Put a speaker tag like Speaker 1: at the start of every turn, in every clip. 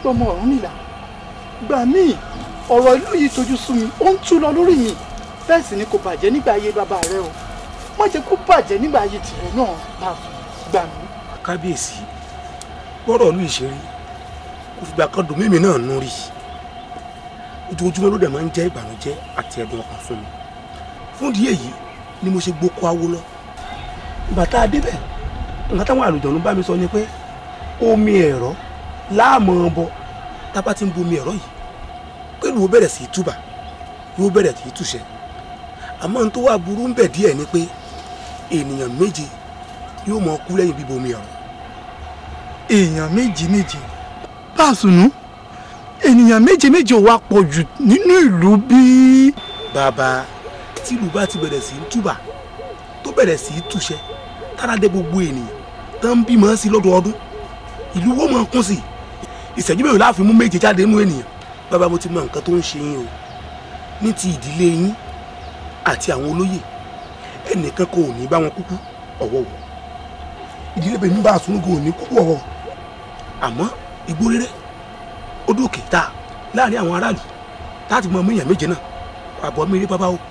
Speaker 1: ọmọ ọ̀run nìlà gbà mí ọ̀rọ̀ ìlú yìí tojú sú mi ó ń tú lọ lórí mi bẹ́ẹ̀ sì ni kò bàjẹ́ nígbà ayé bàbá rẹ o má jẹ́ kó bàjẹ́ nígbà ayé tìrẹ náà bá gbà mí.
Speaker 2: kábíyèsí gbọ́dọ̀ ìlú ìṣeré kò fìgbà kan dùn mímì náà nú rí ojoojúmọ́ ló dẹ̀ máa ń jẹ́ ìbànújẹ́ àti ẹ̀dùn ọkàn fún mi fún ìdí èyí ni mo ṣe gboko awo lọ ìgbà tá a débẹ̀ nǹkan táwọn àlùjọ̀nù bá mi sọ ni pé omi ẹ̀rọ láàmú ọbọ tá a bá ti ń bomi ẹ̀rọ yìí pẹ̀lú ó bẹ̀rẹ̀ sí í túbà yóò bẹ̀rẹ̀ sí í túṣẹ àmọ́ n tó wà burú ń bẹ̀ díẹ̀ ni pé ènìyàn méje yóò mọ kú lẹ́yìn bíbomi ẹ̀rọ
Speaker 1: èèyàn méje méje báàsùnú ènìyàn méje méje ò wá pọ̀ jù nínú ìlú bíi.
Speaker 2: bàbá tìlú bá ti bẹ̀rẹ̀ sí í túbà tó bẹ̀rẹ̀ sí í túṣẹ tára dé gbogbo ènìyàn tó ń bímọ sí lọ́dọọdún ìlú wo máa kún sí i ìṣẹ́jú mẹ́rin láàfin mú méje jáde nínú ènìyàn bàbá mo ti mọ nǹkan tó ń ṣe yín o ní ti ìdílé yín àti àwọn olóyè ẹnìkan kò ní bá wọn kúkú ọ̀wọ̀wọ̀ ìdílé bẹ̀rẹ̀ nígbà àsúnúgò ò ní kúkú ọ̀wọ̀ àmọ́ igbó rere ó dókè tá láàrin àwọn aráàlú láti mọ ọmọ èèyàn méje náà àbọ̀ mi rí bàbá o.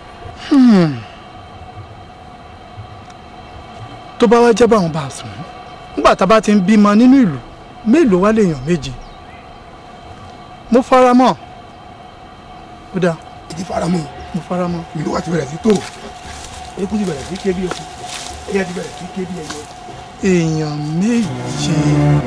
Speaker 1: tó bá wá jẹ́ báwọn bá a sùn nígbà tá a bá ti ń bímọ nínú ìlú mélòó wá lèèyàn méje mo fara mọ́ ó dáa
Speaker 2: ìdí faramọ́
Speaker 1: mo fara mọ́.
Speaker 2: ìlú wa ti bẹ̀rẹ̀ sí tó eku ti bẹ̀rẹ̀ sí ké bí eku ẹyẹ ti bẹ̀rẹ̀ sí ké bí ẹyẹ.
Speaker 1: èèyàn méje.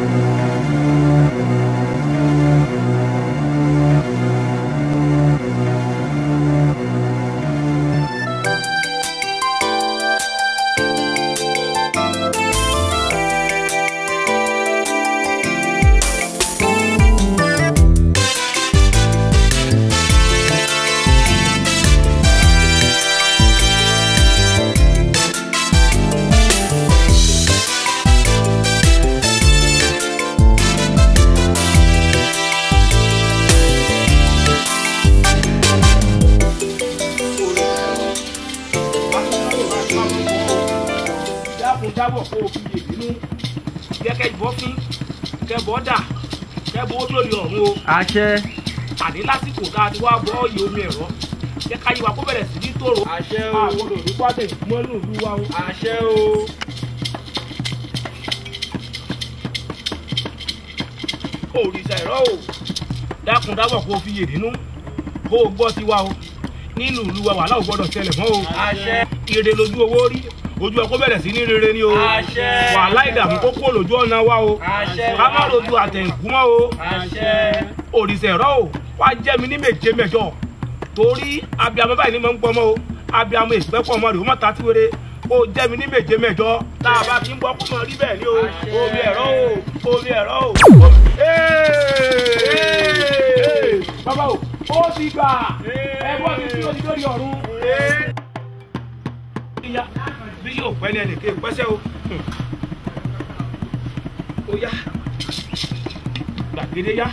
Speaker 3: dákun dábọ̀ kó o fi yè nínú kẹ́kẹ́ ìbọn fín kẹ́bọ̀ dà kẹ́bọ̀ ó lórí ọ̀run o.
Speaker 4: àṣẹ.
Speaker 3: àní lásìkò tá a ti wá bọ́ iye omi ẹ̀rọ jẹ́ ká yí wa kó bẹ̀rẹ̀ sí ní tòrò.
Speaker 4: àṣẹ o.
Speaker 3: àwọn olùdí pàtẹ mọ́nú ìlú wa o.
Speaker 4: àṣẹ o.
Speaker 3: òrìṣà ẹ̀rọ o dákun dábọ̀ kó o fi yè nínú kó o gbọ́ tiwa o nínú ìlú wa wàhálà ò gbọ́dọ̀ ṣẹlẹ̀ mọ́ o.
Speaker 4: àṣẹ.
Speaker 3: ire lójú owó rí ojú ẹ kó bẹ̀rẹ̀ sí ní rere ni o.
Speaker 4: àṣẹ.
Speaker 3: wàhálà ìdààmú kó kúrò lójú ọ̀nà wa o.
Speaker 4: àṣẹ.
Speaker 3: ká má rojú àtẹ̀kú mọ́ o.
Speaker 4: àṣẹ.
Speaker 3: òrìṣà ẹ̀rọ o wá jẹ́ mi ní méje mẹ́jọ torí abiyamọ báyìí ni mo ń gbọmọ o abiyamọ ìpẹ́pọ̀ ọmọ rẹ̀ ó mọ̀ ta tí wéré ó jẹ́ mi ní méje mẹ́jọ tá a bá ti ń bọ́ kó mọ̀ rí bẹ́ẹ̀ ni o omi ẹ̀rọ o omi ẹ̀rọ o. Ee! bàbá o ó ti gbà ẹgbọ́n mi tí o ti lórí ọ̀run. Ìyá bí yóò pẹ́ ní ẹnìkan pẹ́sẹ́ o. Ó yá gbàgede yá.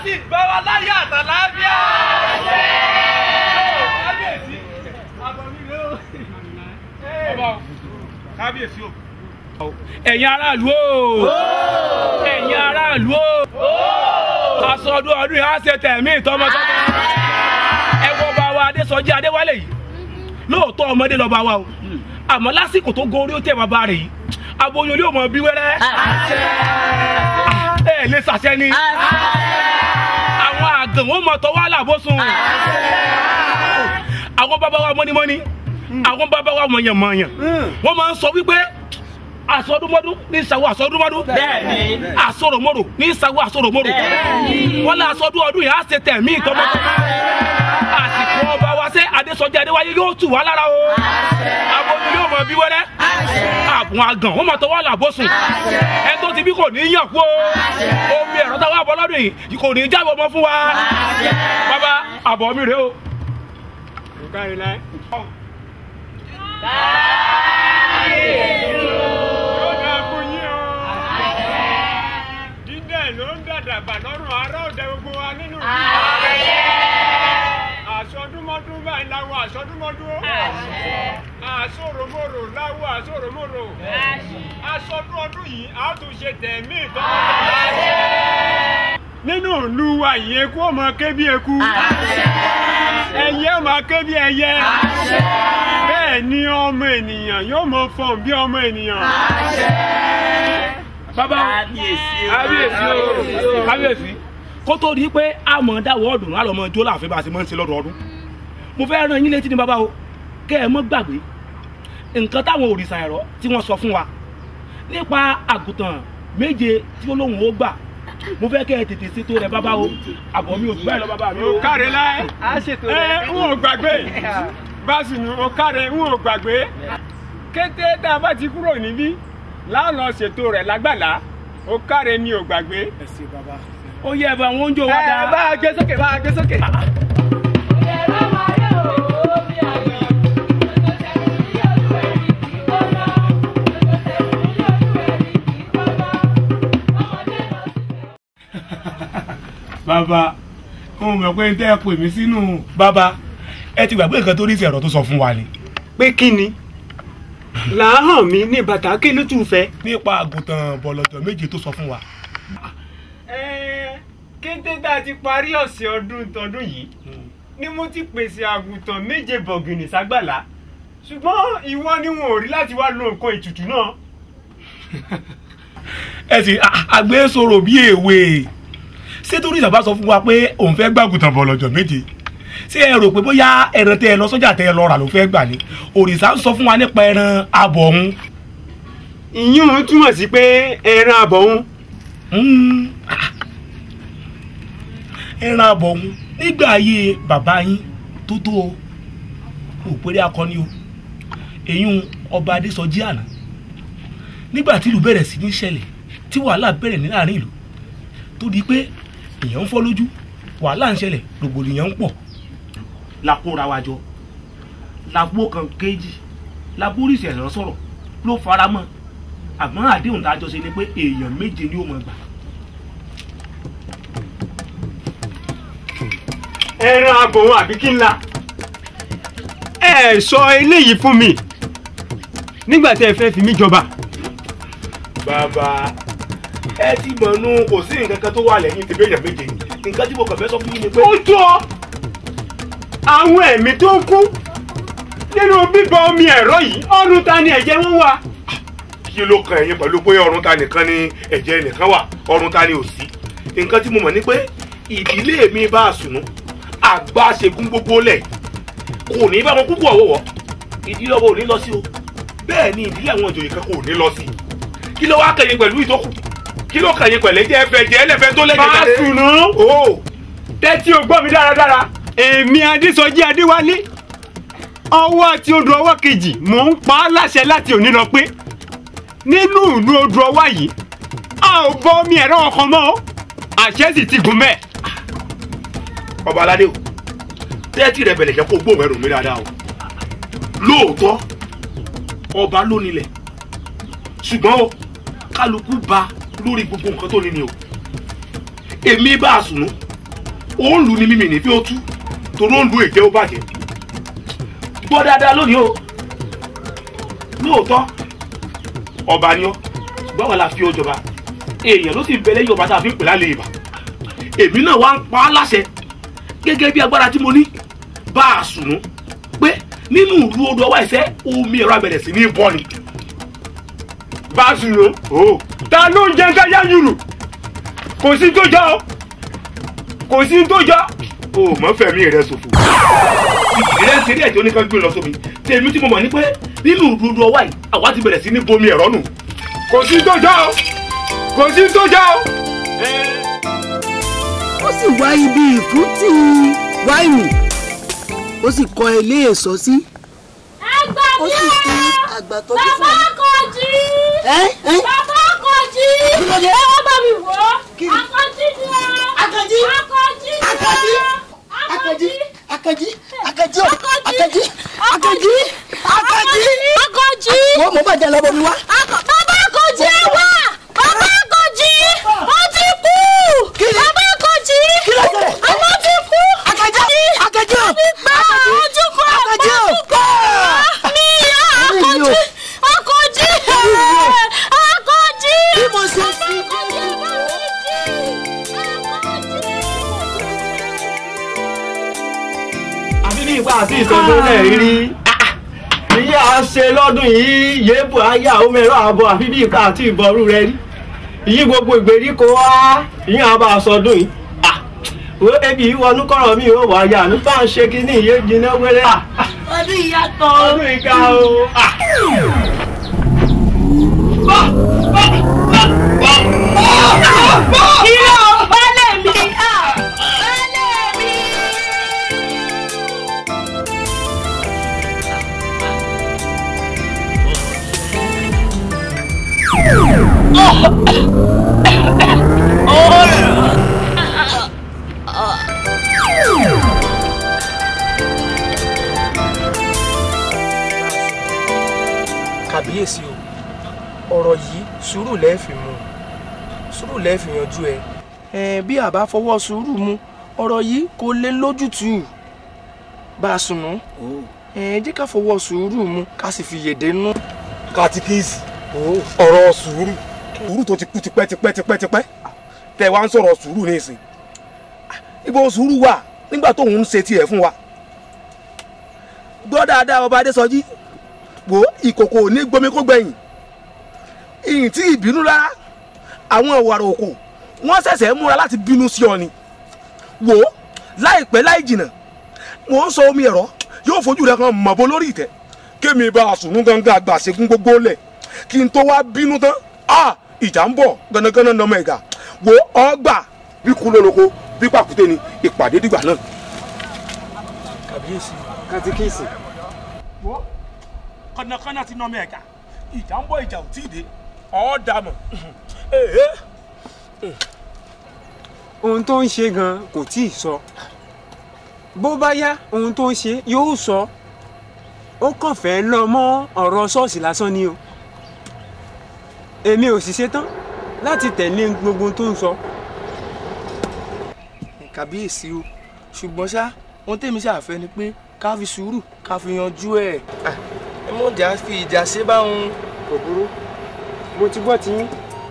Speaker 4: sì gbọ́ wa láyé àtàlábíà. kábíyèsí àbọ̀mílẹ̀ o.
Speaker 3: ọba o kábíyèsí o. ẹ̀yin aráàlú o ẹ̀yin aráàlú o aṣọ ọdún ọdún yìí á ṣe tẹ̀mí tọmọtọmọ ẹ wo bá wa adésọjí adéwálé yìí lóòótọ́ ọmọdé lọ́ba wa o àmọ́ lásìkò tó gorí ó tẹ̀ bàbá rẹ̀ yìí aboyún yóò mọ bí wẹ́rẹ́ ẹ lè ṣàṣẹ ni àwọn àgàn wọn mọ tọwọ́ àlàbọ̀sùn àwọn bàbá wa mọ́nímọ́ní àwọn bàbá wa mọ̀yànmọ̀yàn wọ́n máa ń sọ wípé àsọdúnmọ́dún ní ìsàwọ̀ àsọdúnmọ́dún
Speaker 4: Bẹ́ẹ̀ni.
Speaker 3: àsọ̀rọ̀mọ́rò ní ìsàwọ̀ àsọ̀rọ̀mọ́rò wọ́n lé àsọdún ọdún yìí á ṣe tẹ̀mí ìtọ́mọ́tọ́mọ́ àsìkò ọba wa ṣe adésọjí adéwáyé yóò tù wá lára o aboyún yóò mọ bí wẹ́rẹ́ àbùn àgàn wọ́n máa tọwọ́ àlàbọ̀sùn ẹni tó ti bí kò ní í yàn kú o omi ẹ̀rọ táwọn abọ́ lọ́dún yìí kò ní í jábọ̀ mọ́ fún wa bàbá àbọ̀ mi rèé o.
Speaker 4: Yóò dáa fún yín o. Dídẹ̀ ló ń dàdàgbà lọ́rùn ará òde gbogbo wa nínú ìlú. Àsọdúnmọ́dún báyìí láwọ àsọdúnmọ́dún o. Àsọ̀rọ̀mọ̀rọ̀ láwọ àsọ̀rọ̀mọ̀rọ̀. Aṣọdún ọdún yìí a tún ṣe tẹ̀mí ìtọ́jú. Nínú ìlú wa yìí eku ó máa ké bí eku. Ẹyẹ ó máa ké bí ẹyẹ. Bẹ́ẹ̀ ni ọmọ ènìyàn yóò máa fọ̀n bí ọmọ ènìyàn.
Speaker 3: bàbá kábíyèsí o kábíyèsí kó tó di pé a mọ̀ dáwọ́ ọdún á lọ mọ jó láàfin bá a ti mọ̀ ń ṣe lọ́dọọdún mo fẹ́ rán yín létí ní bàbá o kẹ́ ẹ mọ́ gbàgbé nǹkan táwọn òrìṣà ẹ̀rọ tí wọ́n sọ fún wa nípa àgùntàn méje tí ó lóun ó gbà mo fẹ́ kẹ́ ẹ tètè ṣètò rẹ̀ bàbá o àbọ̀ mi ò gbà ẹ lọ bàbá mi o.
Speaker 4: ó káre láyé ẹ ń ò gbàgbé báṣìnù ó káre ń ò gbàgbé kété tá a bá ti kúrò níbí láàlọ́ ṣètò rẹ̀ lágbàlá ó káre mi ò gbàgbé.
Speaker 3: ó yẹ ẹ bá wọn oúnjẹ wa dáa.
Speaker 4: bá a gbé sókè bá a gbé sókè.
Speaker 3: bàbá mo mọ̀ pé tẹ́ ẹ pè mí sínú bàbá ẹ ti gbàgbé nǹkan tó rí sí ẹ̀rọ tó sọ fún wa ni.
Speaker 4: pé kí ni làáhàn mi ní bàtà kí ló tún fẹ́.
Speaker 3: nípa àgùntàn bọ̀lọ̀jọ̀ méje tó sọ fún wa.
Speaker 4: kété tá a ti parí ọ̀sẹ̀ ọdún tọdún yìí ni mo ti pèsè àgùntàn méje bọ̀gìnì ságbàlá ṣùgbọ́n ìwọ ni wọn ò rí láti wá lo nǹkan ètùtù náà.
Speaker 3: ẹ sì àgbẹ̀ sọ̀rọ̀ bí èwe ṣé torí ìjàmbá sọ fún wa pé òun fẹ́ gbàgùntàn bọ̀lọ̀jọ̀ méje ṣé ẹ rò pé bóyá ẹran tẹ ẹ lọ sọ́jà tẹ ẹ lọ rà ló fẹ́ gbà ní òrìṣà ń sọ fún wa nípa ẹran abọ̀ ọ̀hún.
Speaker 4: ìyún túmọ̀ sí pé ẹran àbọ̀ òun
Speaker 3: Mm, ah. ẹran abọ̀ ọ̀hún nígbà ayé bàbá yín tó tó o òpèrè akọni o èyún ọba adésọjí àná nígbà tí ìlú bẹ̀rẹ̀ sí ní ṣẹlẹ̀ tí wàhálà bẹ̀rẹ̀ ní láàrin ìlú tó di pé èèyàn ń fọ́ lójú wàhálà ń ṣẹlẹ̀ rògbòdìyàn ń pọ̀ la kóra wa jọ la gbó kan kéjì la bóríṣi ẹ̀rọ sọ̀rọ̀ ló fara mọ́ àmọ́ àdéhùn tá a jọ ṣe ni pé èèyàn méje ni ó mọ̀ gbà.
Speaker 4: ẹran àbọ̀ òun àbí kí ńlá. ẹ sọ eléyìí fún mi nígbà tí ẹ fẹ́ fi mí jọba.
Speaker 3: bàbá ẹ ti mọ̀ nú kò sí nǹkan kan tó wà lẹ́yìn tèmi èèyàn méje nǹkan tí mo kàn fẹ́ sọ fún yín ni pé.
Speaker 4: ó tó àwọn ẹ̀mí tó ń kú nínú bíbọ omi ẹ̀rọ yìí ọ̀run ta ni ẹ̀jẹ̀ wọn wà.
Speaker 3: kí ló kan ẹ̀yin pẹ̀lú pé ọ̀run ta nìkan ni ẹ̀jẹ̀ nìkan wà ọ̀run ta ni ò sí nǹkan tí mo mọ̀ ni pé ìdílé mi bá a sùnú àgbà ṣègùn gbogbo lẹ̀ kò ní bá wọn kúkú ọ̀wọ́wọ́ ìdílé ọba ò ní lọ sí o bẹ́ẹ̀ ni ìdílé àwọn ìjòyè kan kò ní lọ sí kí ló wá kẹ̀yìn pẹ̀lú ìtókù kí ló kẹ̀yìn pẹ̀lú ẹ̀jẹ̀ ẹ̀fẹ̀ jẹ́ ẹlẹ́fẹ̀ tó lẹ́jẹ̀
Speaker 4: bá a sùnú
Speaker 3: o
Speaker 4: tẹ́tí o gbọ́ mi dáradára èmi adésọjí adéwálé ọwọ́ àti odò ọwọ́ kejì mò ń pa á láṣẹ láti òní lọ pé nínú ìlú odò ọwọ́ yìí a ò bọ omi ẹ̀rọ ọkàn mọ́ o. àṣẹ sì ti gùn bẹ́ẹ̀.
Speaker 3: ọba aládé o tẹ́tí rẹ bẹ̀rẹ̀ jẹ́ kó gbóhùn ẹrù mi dáadáa o lóòótọ́ ọba ló nílẹ̀ ṣùgbọ́n o kálukú ba lórí gbogbo nǹkan tó ní ni o èmi bá a sùnú ó ń lu ni mímì ní bí ó tú torí ó ń lu èjẹ́ ó bàjẹ́ gbọ́ dáadáa lónìí o lóòótọ́ ọba ni ọ́ ṣùgbọ́n wà la fi ó jọba èèyàn ló sì bẹ̀rẹ̀ yọba tá a fi ń pè lálẹ́ ìbà èmi náà wá ń pa á láṣẹ gẹ́gẹ́ bí agbára tí mo ní bá a sùnú pé nínú ìlú odò ọwọ́ ẹ̀sẹ̀ omi ẹ̀rọ abẹ̀rẹ̀ sí ní bọ́ ni.
Speaker 4: bá a sùn lò
Speaker 3: o
Speaker 4: ta ló ń jẹ káyà yùrù kò sí tó jọ o kò sí tó jọ.
Speaker 3: o mọ fẹmi rẹ ṣòfò ìrẹsì rí ẹjọ oníkan gbé lọ sómi tèmi tí mo mọ ní pé nínú ìlú odò ọwọ́ yìí àwa ti bẹ̀rẹ̀ sí ní bomi ẹ̀rọ nù.
Speaker 4: kò sí tó jọ o kò sí tó jọ o.
Speaker 5: ó sì wá ibi ìfúntì wáìnì ó sì kọ́ ilé èso sí.
Speaker 6: Ẹgbà
Speaker 5: ó
Speaker 6: mi
Speaker 5: sì fi
Speaker 6: ẹ̀!
Speaker 5: àgbà tọ́jú fún
Speaker 6: Bàbá
Speaker 5: un.
Speaker 6: Akànjí!
Speaker 5: ẹ́ ẹ́
Speaker 6: Bàbá Akànjí!
Speaker 5: Kí ló dé?
Speaker 6: Ẹ wá bá mi wò ó!
Speaker 5: Kí ni?
Speaker 6: Akànjí ni ó!
Speaker 5: Akànjí!
Speaker 6: Akànjí ni ó!
Speaker 5: Akànjí! Akànjí! Akànjí! Akànjí! o! Akànjí! Akànjí! Akànjí!
Speaker 6: Akànjí!
Speaker 5: wọ́n mọ̀ bàjẹ́ lọ́bọ̀ mi wá.
Speaker 6: Akọ- Bàbá Akànjí ẹ wá! Bàbá Akànjí! Ó ti kú!
Speaker 5: Kí ni?
Speaker 6: Bàbá Akànjí!
Speaker 5: Kí ló ṣẹlẹ̀?
Speaker 6: Àmọ́ ti kú!
Speaker 5: Akànjí! Akànjí o!
Speaker 6: Ti gbà ojú kan
Speaker 5: Akànjí o!
Speaker 6: mi ìyá
Speaker 5: Orí mi o.
Speaker 6: Akànjí! Akànjí!
Speaker 5: Orí mi o.
Speaker 6: Akànjí!
Speaker 5: Bí mo ṣe fi
Speaker 6: Akànjí ẹ bá mi jí! Akànjí!
Speaker 7: àfi bí ipa àti ìsọdún náà rí ìyá a ṣe lọ́dún yìí yéèbù ayé àwọn mẹ́rọ àbọ̀ àfi bí ipa àti ìbọrú rẹ rí ìyí gbogbo ìgbèríko wá ìyá àbá sọdún yìí Ah, wo ebi ìwọnú kọ̀rọ̀ mi ò wá yà ní bá ń ṣe kí ní ìyé jiná wẹ́rẹ́
Speaker 6: Ọdún ìyàtọ̀.
Speaker 7: ọdún ìka o. Ah.
Speaker 6: Ìlọ balẹ̀ mi! ah, Balẹ̀ mi!
Speaker 2: kàbíyèsí o ọ̀rọ̀ yìí sùúrù lẹ́ẹ̀fì mu sùúrù lẹ́ẹ̀fì yanjú ẹ. ẹ bí àbá fọwọ́ sùúrù mu ọ̀rọ̀ yìí kò lè lójútùú bá a sùn nù. ẹ jẹ́ ká fọwọ́ sùúrù mu ká sì fi yèdè nú.
Speaker 3: katikisi ọ̀rọ̀ sùúrù sùúrù tó ti kú tipẹ́ tipẹ́ tipẹ́ tipẹ́ tẹ wá ń sọ̀rọ̀ sùúrù ní ìsìn ibo sùúrù wà nígbà tó ń ṣe tiẹ̀ fún wa gbọ́ dáadáa ọba adésọjí wò ó, ìkòkò ò ní gbomi kó gbẹ̀yìn ìyìn tí ìbínú rárá àwọn ọ̀wàrà òkò wọ́n ṣẹ̀ṣẹ̀ múra láti bínú sí ọ ni wò ó láìpẹ́ láì jìnà mò ń sọ omi ẹ̀rọ yóò fojú rẹ kan mọ̀bọ lórí ìtẹ́ kémi bá a sùnú gángan àgbà ṣẹ́gun gbogbo lẹ̀ kí n tó wá bínú tán a ìjà ń bọ̀ gánagáná nọmọ ẹ̀gà wò ó ọgbà bí kú lóloko bí pàkúté ni ìpàdé dìgbà náà.
Speaker 2: kàbíyèsí
Speaker 7: katikisi
Speaker 3: wo kọ́nàkọ́nà ti nọmọ ẹ̀gà ìjà ń bọ̀ ìjà ò tí ì dé ọ̀ dàmọ̀
Speaker 4: ohun tó ń ṣe gan kò tí ì sọ bó bá yá ohun tó ń ṣe yóò sọ ó kàn fẹ́ lọ mọ́ ọ̀rọ̀ ṣọ́ọ̀ṣì lásán ni o èmi ò sì ṣetán láti tẹ̀lé gbogbo ohun tó ń sọ
Speaker 2: kàbíyèsí o ṣùgbọ́n ṣá ohun tèmi ṣàfẹ́ ni pé ká fi sùúrù ká fi yanjú ẹ̀. ẹ mọ̀ jà fi ìjà ṣe báwọn.
Speaker 4: kò burú mo ti gbọ́ tiyín.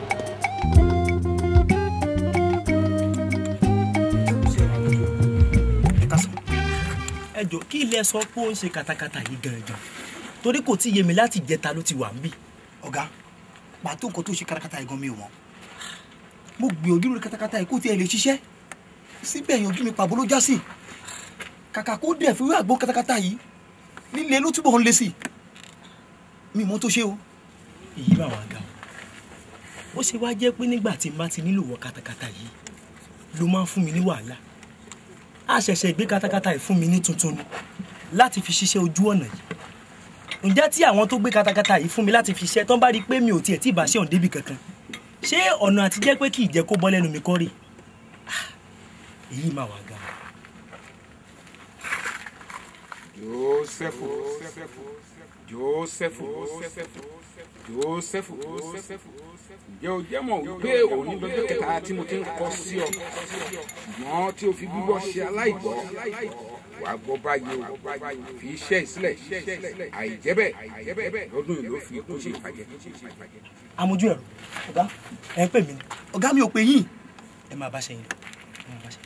Speaker 8: ẹ jọ kí ilé sọ pé ó ń ṣe katakata yìí gangan torí kò tí ì yé mi láti jẹta ló ti wà ń bì.
Speaker 9: ọ̀gá pàtó nǹkan tó ṣe katakata yìí gan mi ò mọ̀ mo gbìyànjú lórí katakata yìí kó tiẹ̀ lè ṣiṣẹ́ síbẹ̀ yanjú mi pàbó ló já sí kàkà kó dẹ̀ fi wí àgbo katakata yìí líle ló túbọ̀ ń le sí mi mọ́ tó ṣe o.
Speaker 8: èyí bá wà ga o ó ṣe wá jẹ́ pé nígbà tí n bá ti nílò wọ katakata yìí ló máa ń fún mi ní wàhálà a ṣẹ̀ṣẹ̀ gbé katakata yìí fún mi ní tuntun ni láti fi ṣiṣẹ́ ojú ọ̀nà yìí ǹjẹ́ tí àwọn tó gbé katakata yìí fún mi láti fi ṣiṣẹ́ tán bá rí i pé mi ò tiẹ̀ tí ì bá ṣe ọ̀n débi kankan ṣé ọ̀nà àti jẹ́ pé kì í jẹ́ kó bọ́ lẹ́nu mi kọ́ rè Ah, èyí máa wà ga
Speaker 3: Jósẹ́fù
Speaker 10: Jósẹ́fù Jósẹ́fù ǹjẹ́ o jẹ́ mọ̀ wípé òní lọ́jọ́ kẹta tí mo ti ń kọ sí ọ ṣùgbọ́n tí o fi gbígbọ́ ṣe aláìgbọ́ wà á gbọ́ báyìí o fi iṣẹ́ ìsílẹ̀ àìjẹ́bẹ̀ lọ́dún yìí ló fi ikú ṣe ìbàjẹ́.
Speaker 8: amójú ẹ̀rọ ọ̀gá ẹ̀ ń pè mí ni.
Speaker 9: ọ̀gá mi ò pè yín.
Speaker 8: ẹ máa bá ṣe yín lọ ẹ máa bá ṣe yín.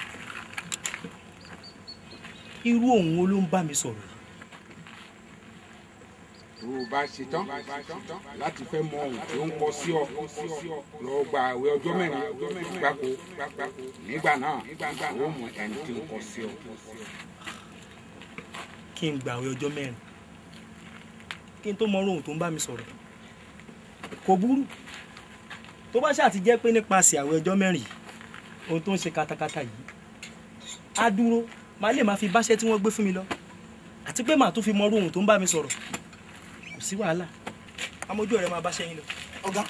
Speaker 8: irú òun wo ló ń bá mi sọ̀rọ̀ yìí.
Speaker 10: tó o bá ṣe tán láti fẹ́ mọ ohun tó ń kọ sí ọ lọ gba àwẹ̀ ọjọ́ mẹ́rin gbáko nígbà náà ó mọ ẹni tí ń kọ sí ọ.
Speaker 8: kí n gbàwé ọjọ́ mẹ́rin kí n tó mọ ohun tó ń bá mi sọ̀rọ̀ kò burú tó bá ṣáà ti jẹ́ pé nípasẹ̀ àwẹ̀ ọjọ́ mẹ́rin yìí ohun tó ń ṣe katakata yìí á dúró màá lè máa fi báṣẹ́ tí wọ́n gbé fún mi lọ àti pé màá tún fi mọ ohun tó ń bá mi sọ̀rọ̀ kò sí wàhálà amójú ọ̀rẹ́ máa báṣẹ́ yín lọ.
Speaker 9: ọ̀gá.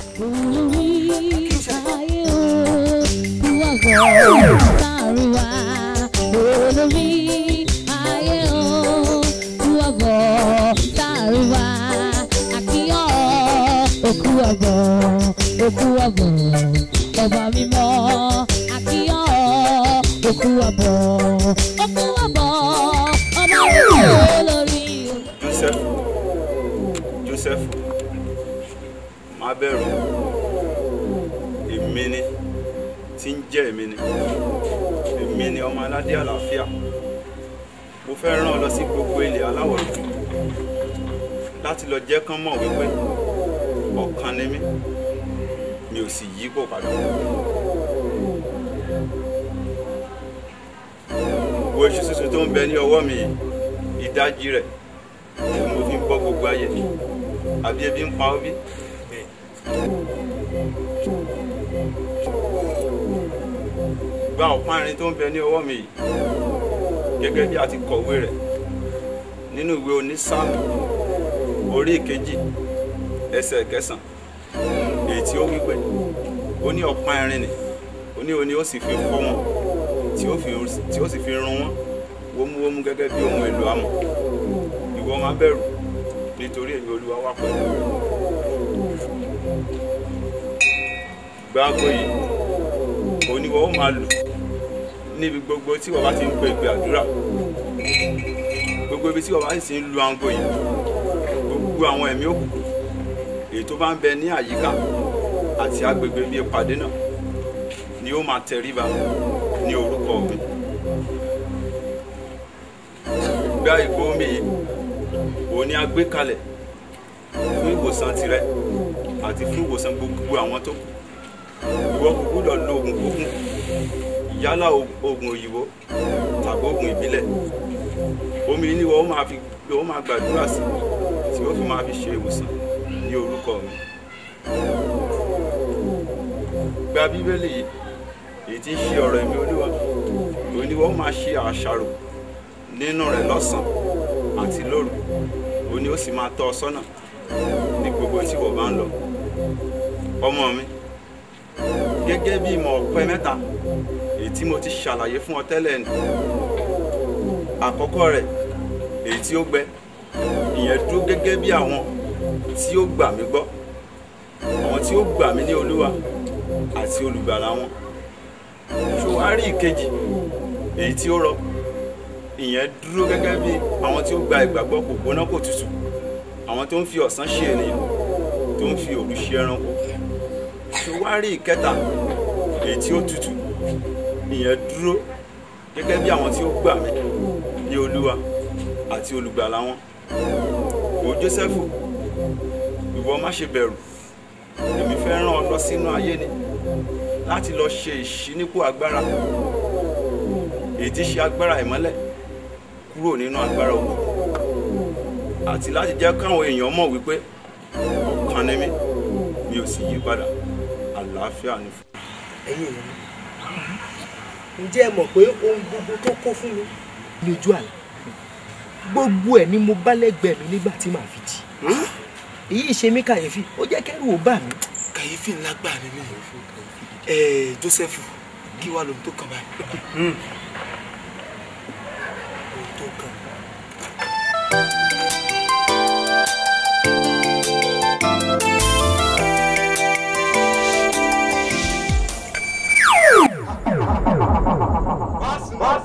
Speaker 6: olórí ayé o kúwàbọ̀ tààrùwá àkíyọ̀ òkú àbọ̀ òkú àbọ̀ ọba mímọ́ àkíyọ̀ òkú àbọ̀ òkú àbọ̀ ọba mímọ́ lórí.
Speaker 11: Joseph Joseph má bẹ̀rù èmi ni tí ń jẹ́ èmi ni èmi ni ọmọ aládé àlàáfíà mo fẹ́ rán ọ lọ sí gbogbo ilẹ̀ aláwọ̀ dúdú láti lọ jẹ́ kán mọ̀ wípé ọ̀kan ni mí mi ò sì yípo padà wo iṣu sísun tó ń bẹ ní ọwọ́ mi yìí ìdajì rẹ̀ ni mo fi ń bọ́ gbogbo ayé àbí ebi ń pa ọ́ bí. gba ọ̀pá irin tó ń bẹ ní ọwọ́ mi yìí gẹ́gẹ́ bí a ti kọ̀wé rẹ̀ nínú ìwé onísáàmù orí ìkejì ẹsẹ̀ kẹsàn èyí tí ó wí pé ó ní ọ̀pá irin nì ó ní òní ó sì fi fọ́ wọn tí ó fi- tí ó sì fi run wọn wómúwómú gẹ́gẹ́ bí ohun èlò amọ̀ ìwọ má bẹ̀rù nítorí èmi olúwa wà pẹ̀lú rẹ gbáàgò yìí oníwọ ó máa lù níbi gbogbo tí wọ́n bá ti ń pe ìpè àdúrà gbogbo ibi tí wọ́n bá sì ń lu aago yìí gbogbo àwọn ẹ̀mí òkùnkùn èyí tó bá ń bẹ ní àyíká àti agbègbè bíi ìpàdé náà ni ó máa tẹríba ní orúkọ mi gbá ìgbó omi yìí òun ni a gbé kalẹ̀ fún ìwòsàn tirẹ̀ àti fún ìwòsàn gbogbo àwọn tó kù ìwọ kò gbúdọ̀ lo oògùn kókùn yálà o- oògùn òyìnbó tàbí oògùn ìbílẹ̀ omi yìí ni wọ́n máa fi wọ́n máa gbàdúrà sí tí ó fi máa fi ṣe ìwòsàn ní orúkọ mi gba bíbélì yìí èyí tí ń ṣe ọ̀rọ̀ ẹ̀mí olúwa òun ni wọ́n máa ṣe àṣàrò nínú rẹ̀ lọ́sàn-án àti lóru òun ni ó sì máa tọ́ ọ sọ́nà ní gbogbo tí wọ́n bá ń lọ ọmọ mi gẹ́gẹ́ bí ìmọ̀ ọ̀pẹ mẹ́ta èyí tí mo ti ṣàlàyé fún ọ tẹ́lẹ̀ ni àkọ́kọ́ rẹ̀ èyí tí ó gbẹ ìyẹn dúró gẹ́gẹ́ bí àwọn tí ó gbà mí gbọ́ àwọn tí ó gbà mí ní olúwa àti olùgbàlà wọn ṣòwárí ìkejì èyí tí ó rọ ìyẹn dúró gẹ́gẹ́ bí àwọn tí ó gba ìgbàgbọ́ kò gbóná kò tutù àwọn tó ń fi ọ̀sán ṣe ènìyàn tó ń fi òru ṣe ẹranko ṣòwárí ìkẹta èyí tí ó tutù ìyẹn dúró gẹ́gẹ́ bí àwọn tí ó gbà mí ní olúwa àti olùgbàlà wọn o Jósẹ́fù ìwọ má ṣe bẹ̀rù èmi fẹ́ rán ọ lọ sínú ayé ni láti lọ ṣe ìṣínípò agbára èyí tí ṣe agbára ìmọ́lẹ̀ kúrò nínú agbára òkùnkùn àti láti jẹ́ káwọn èèyàn mọ̀ wípé ọ̀kan ni mí mi ò sì yí padà àlàáfíà ni fún
Speaker 8: ẹ̀yin èèyàn mi ǹjẹ́ ẹ mọ̀ pé ohun gbogbo tó kó fún mi ní ojú àlá gbogbo ẹ̀ ni mo bá lẹ́gbẹ̀ẹ́ mi nígbà tí màá fi jí èyí ṣe mí kàyéfì ó jẹ́ kẹ́rù ó bà mí.
Speaker 2: kàyéfì ńlá gbà ní ní ẹ Joseph kí wàá lóhun tó kàn báyìí. ohun tó kàn.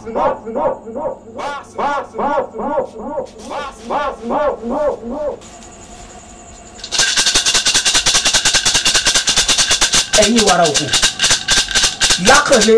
Speaker 2: ẹ̀yin wàrà òkú lákànlé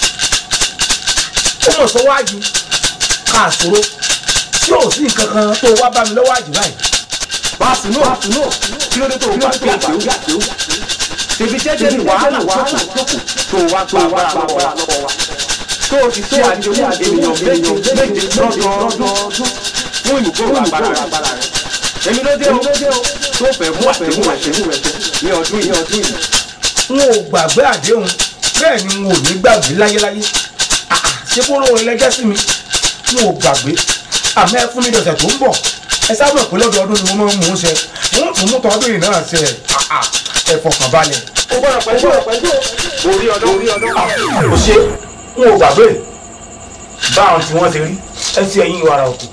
Speaker 2: ó mọ̀ sọ́wájú káàsóró tí ò sí nǹkan kan tó wá bá mi lọ́wọ́ àjù báyìí.
Speaker 12: báàsì náà kí ló dé tó o bá gbé àṣẹ ó ṣèbí jẹ́jẹ́ ní wàhálà wàhálà tó o wá gba agbára lọ́wọ́ wa tó o ti ṣe àdéhùn ènìyàn méje méje lọ́dọọdún fún ìmúgbòrò agbára rẹ̀ èmi ló dé o tó fẹ́ mú àdéhùn rẹ̀ ní ọdún yìí
Speaker 2: n ò gbàgbé àdéhùn bẹ́ẹ̀ ni n ò ní gbàgbé láyéláyé Ah, ah, ṣé kó lóore lẹ́jẹ́ sí mi n ò gbàgbé àmọ́ ẹ fún mi dọ̀sẹ̀ tó ń bọ̀ ẹ sábà pé lọ́dọọdún ni mo máa ń mú un ṣe mo ń tún mú tọdún yìí náà ṣe Ah, ah, ẹ fọkàn balẹ̀.
Speaker 12: o gbọ́dọ̀ pẹ̀lú orí ọdún orí ọdún.
Speaker 2: kò ṣe n ò gbàgbé báwọn tí wọ́n ti rí ẹ ti ẹ̀yìn wàrà òkú.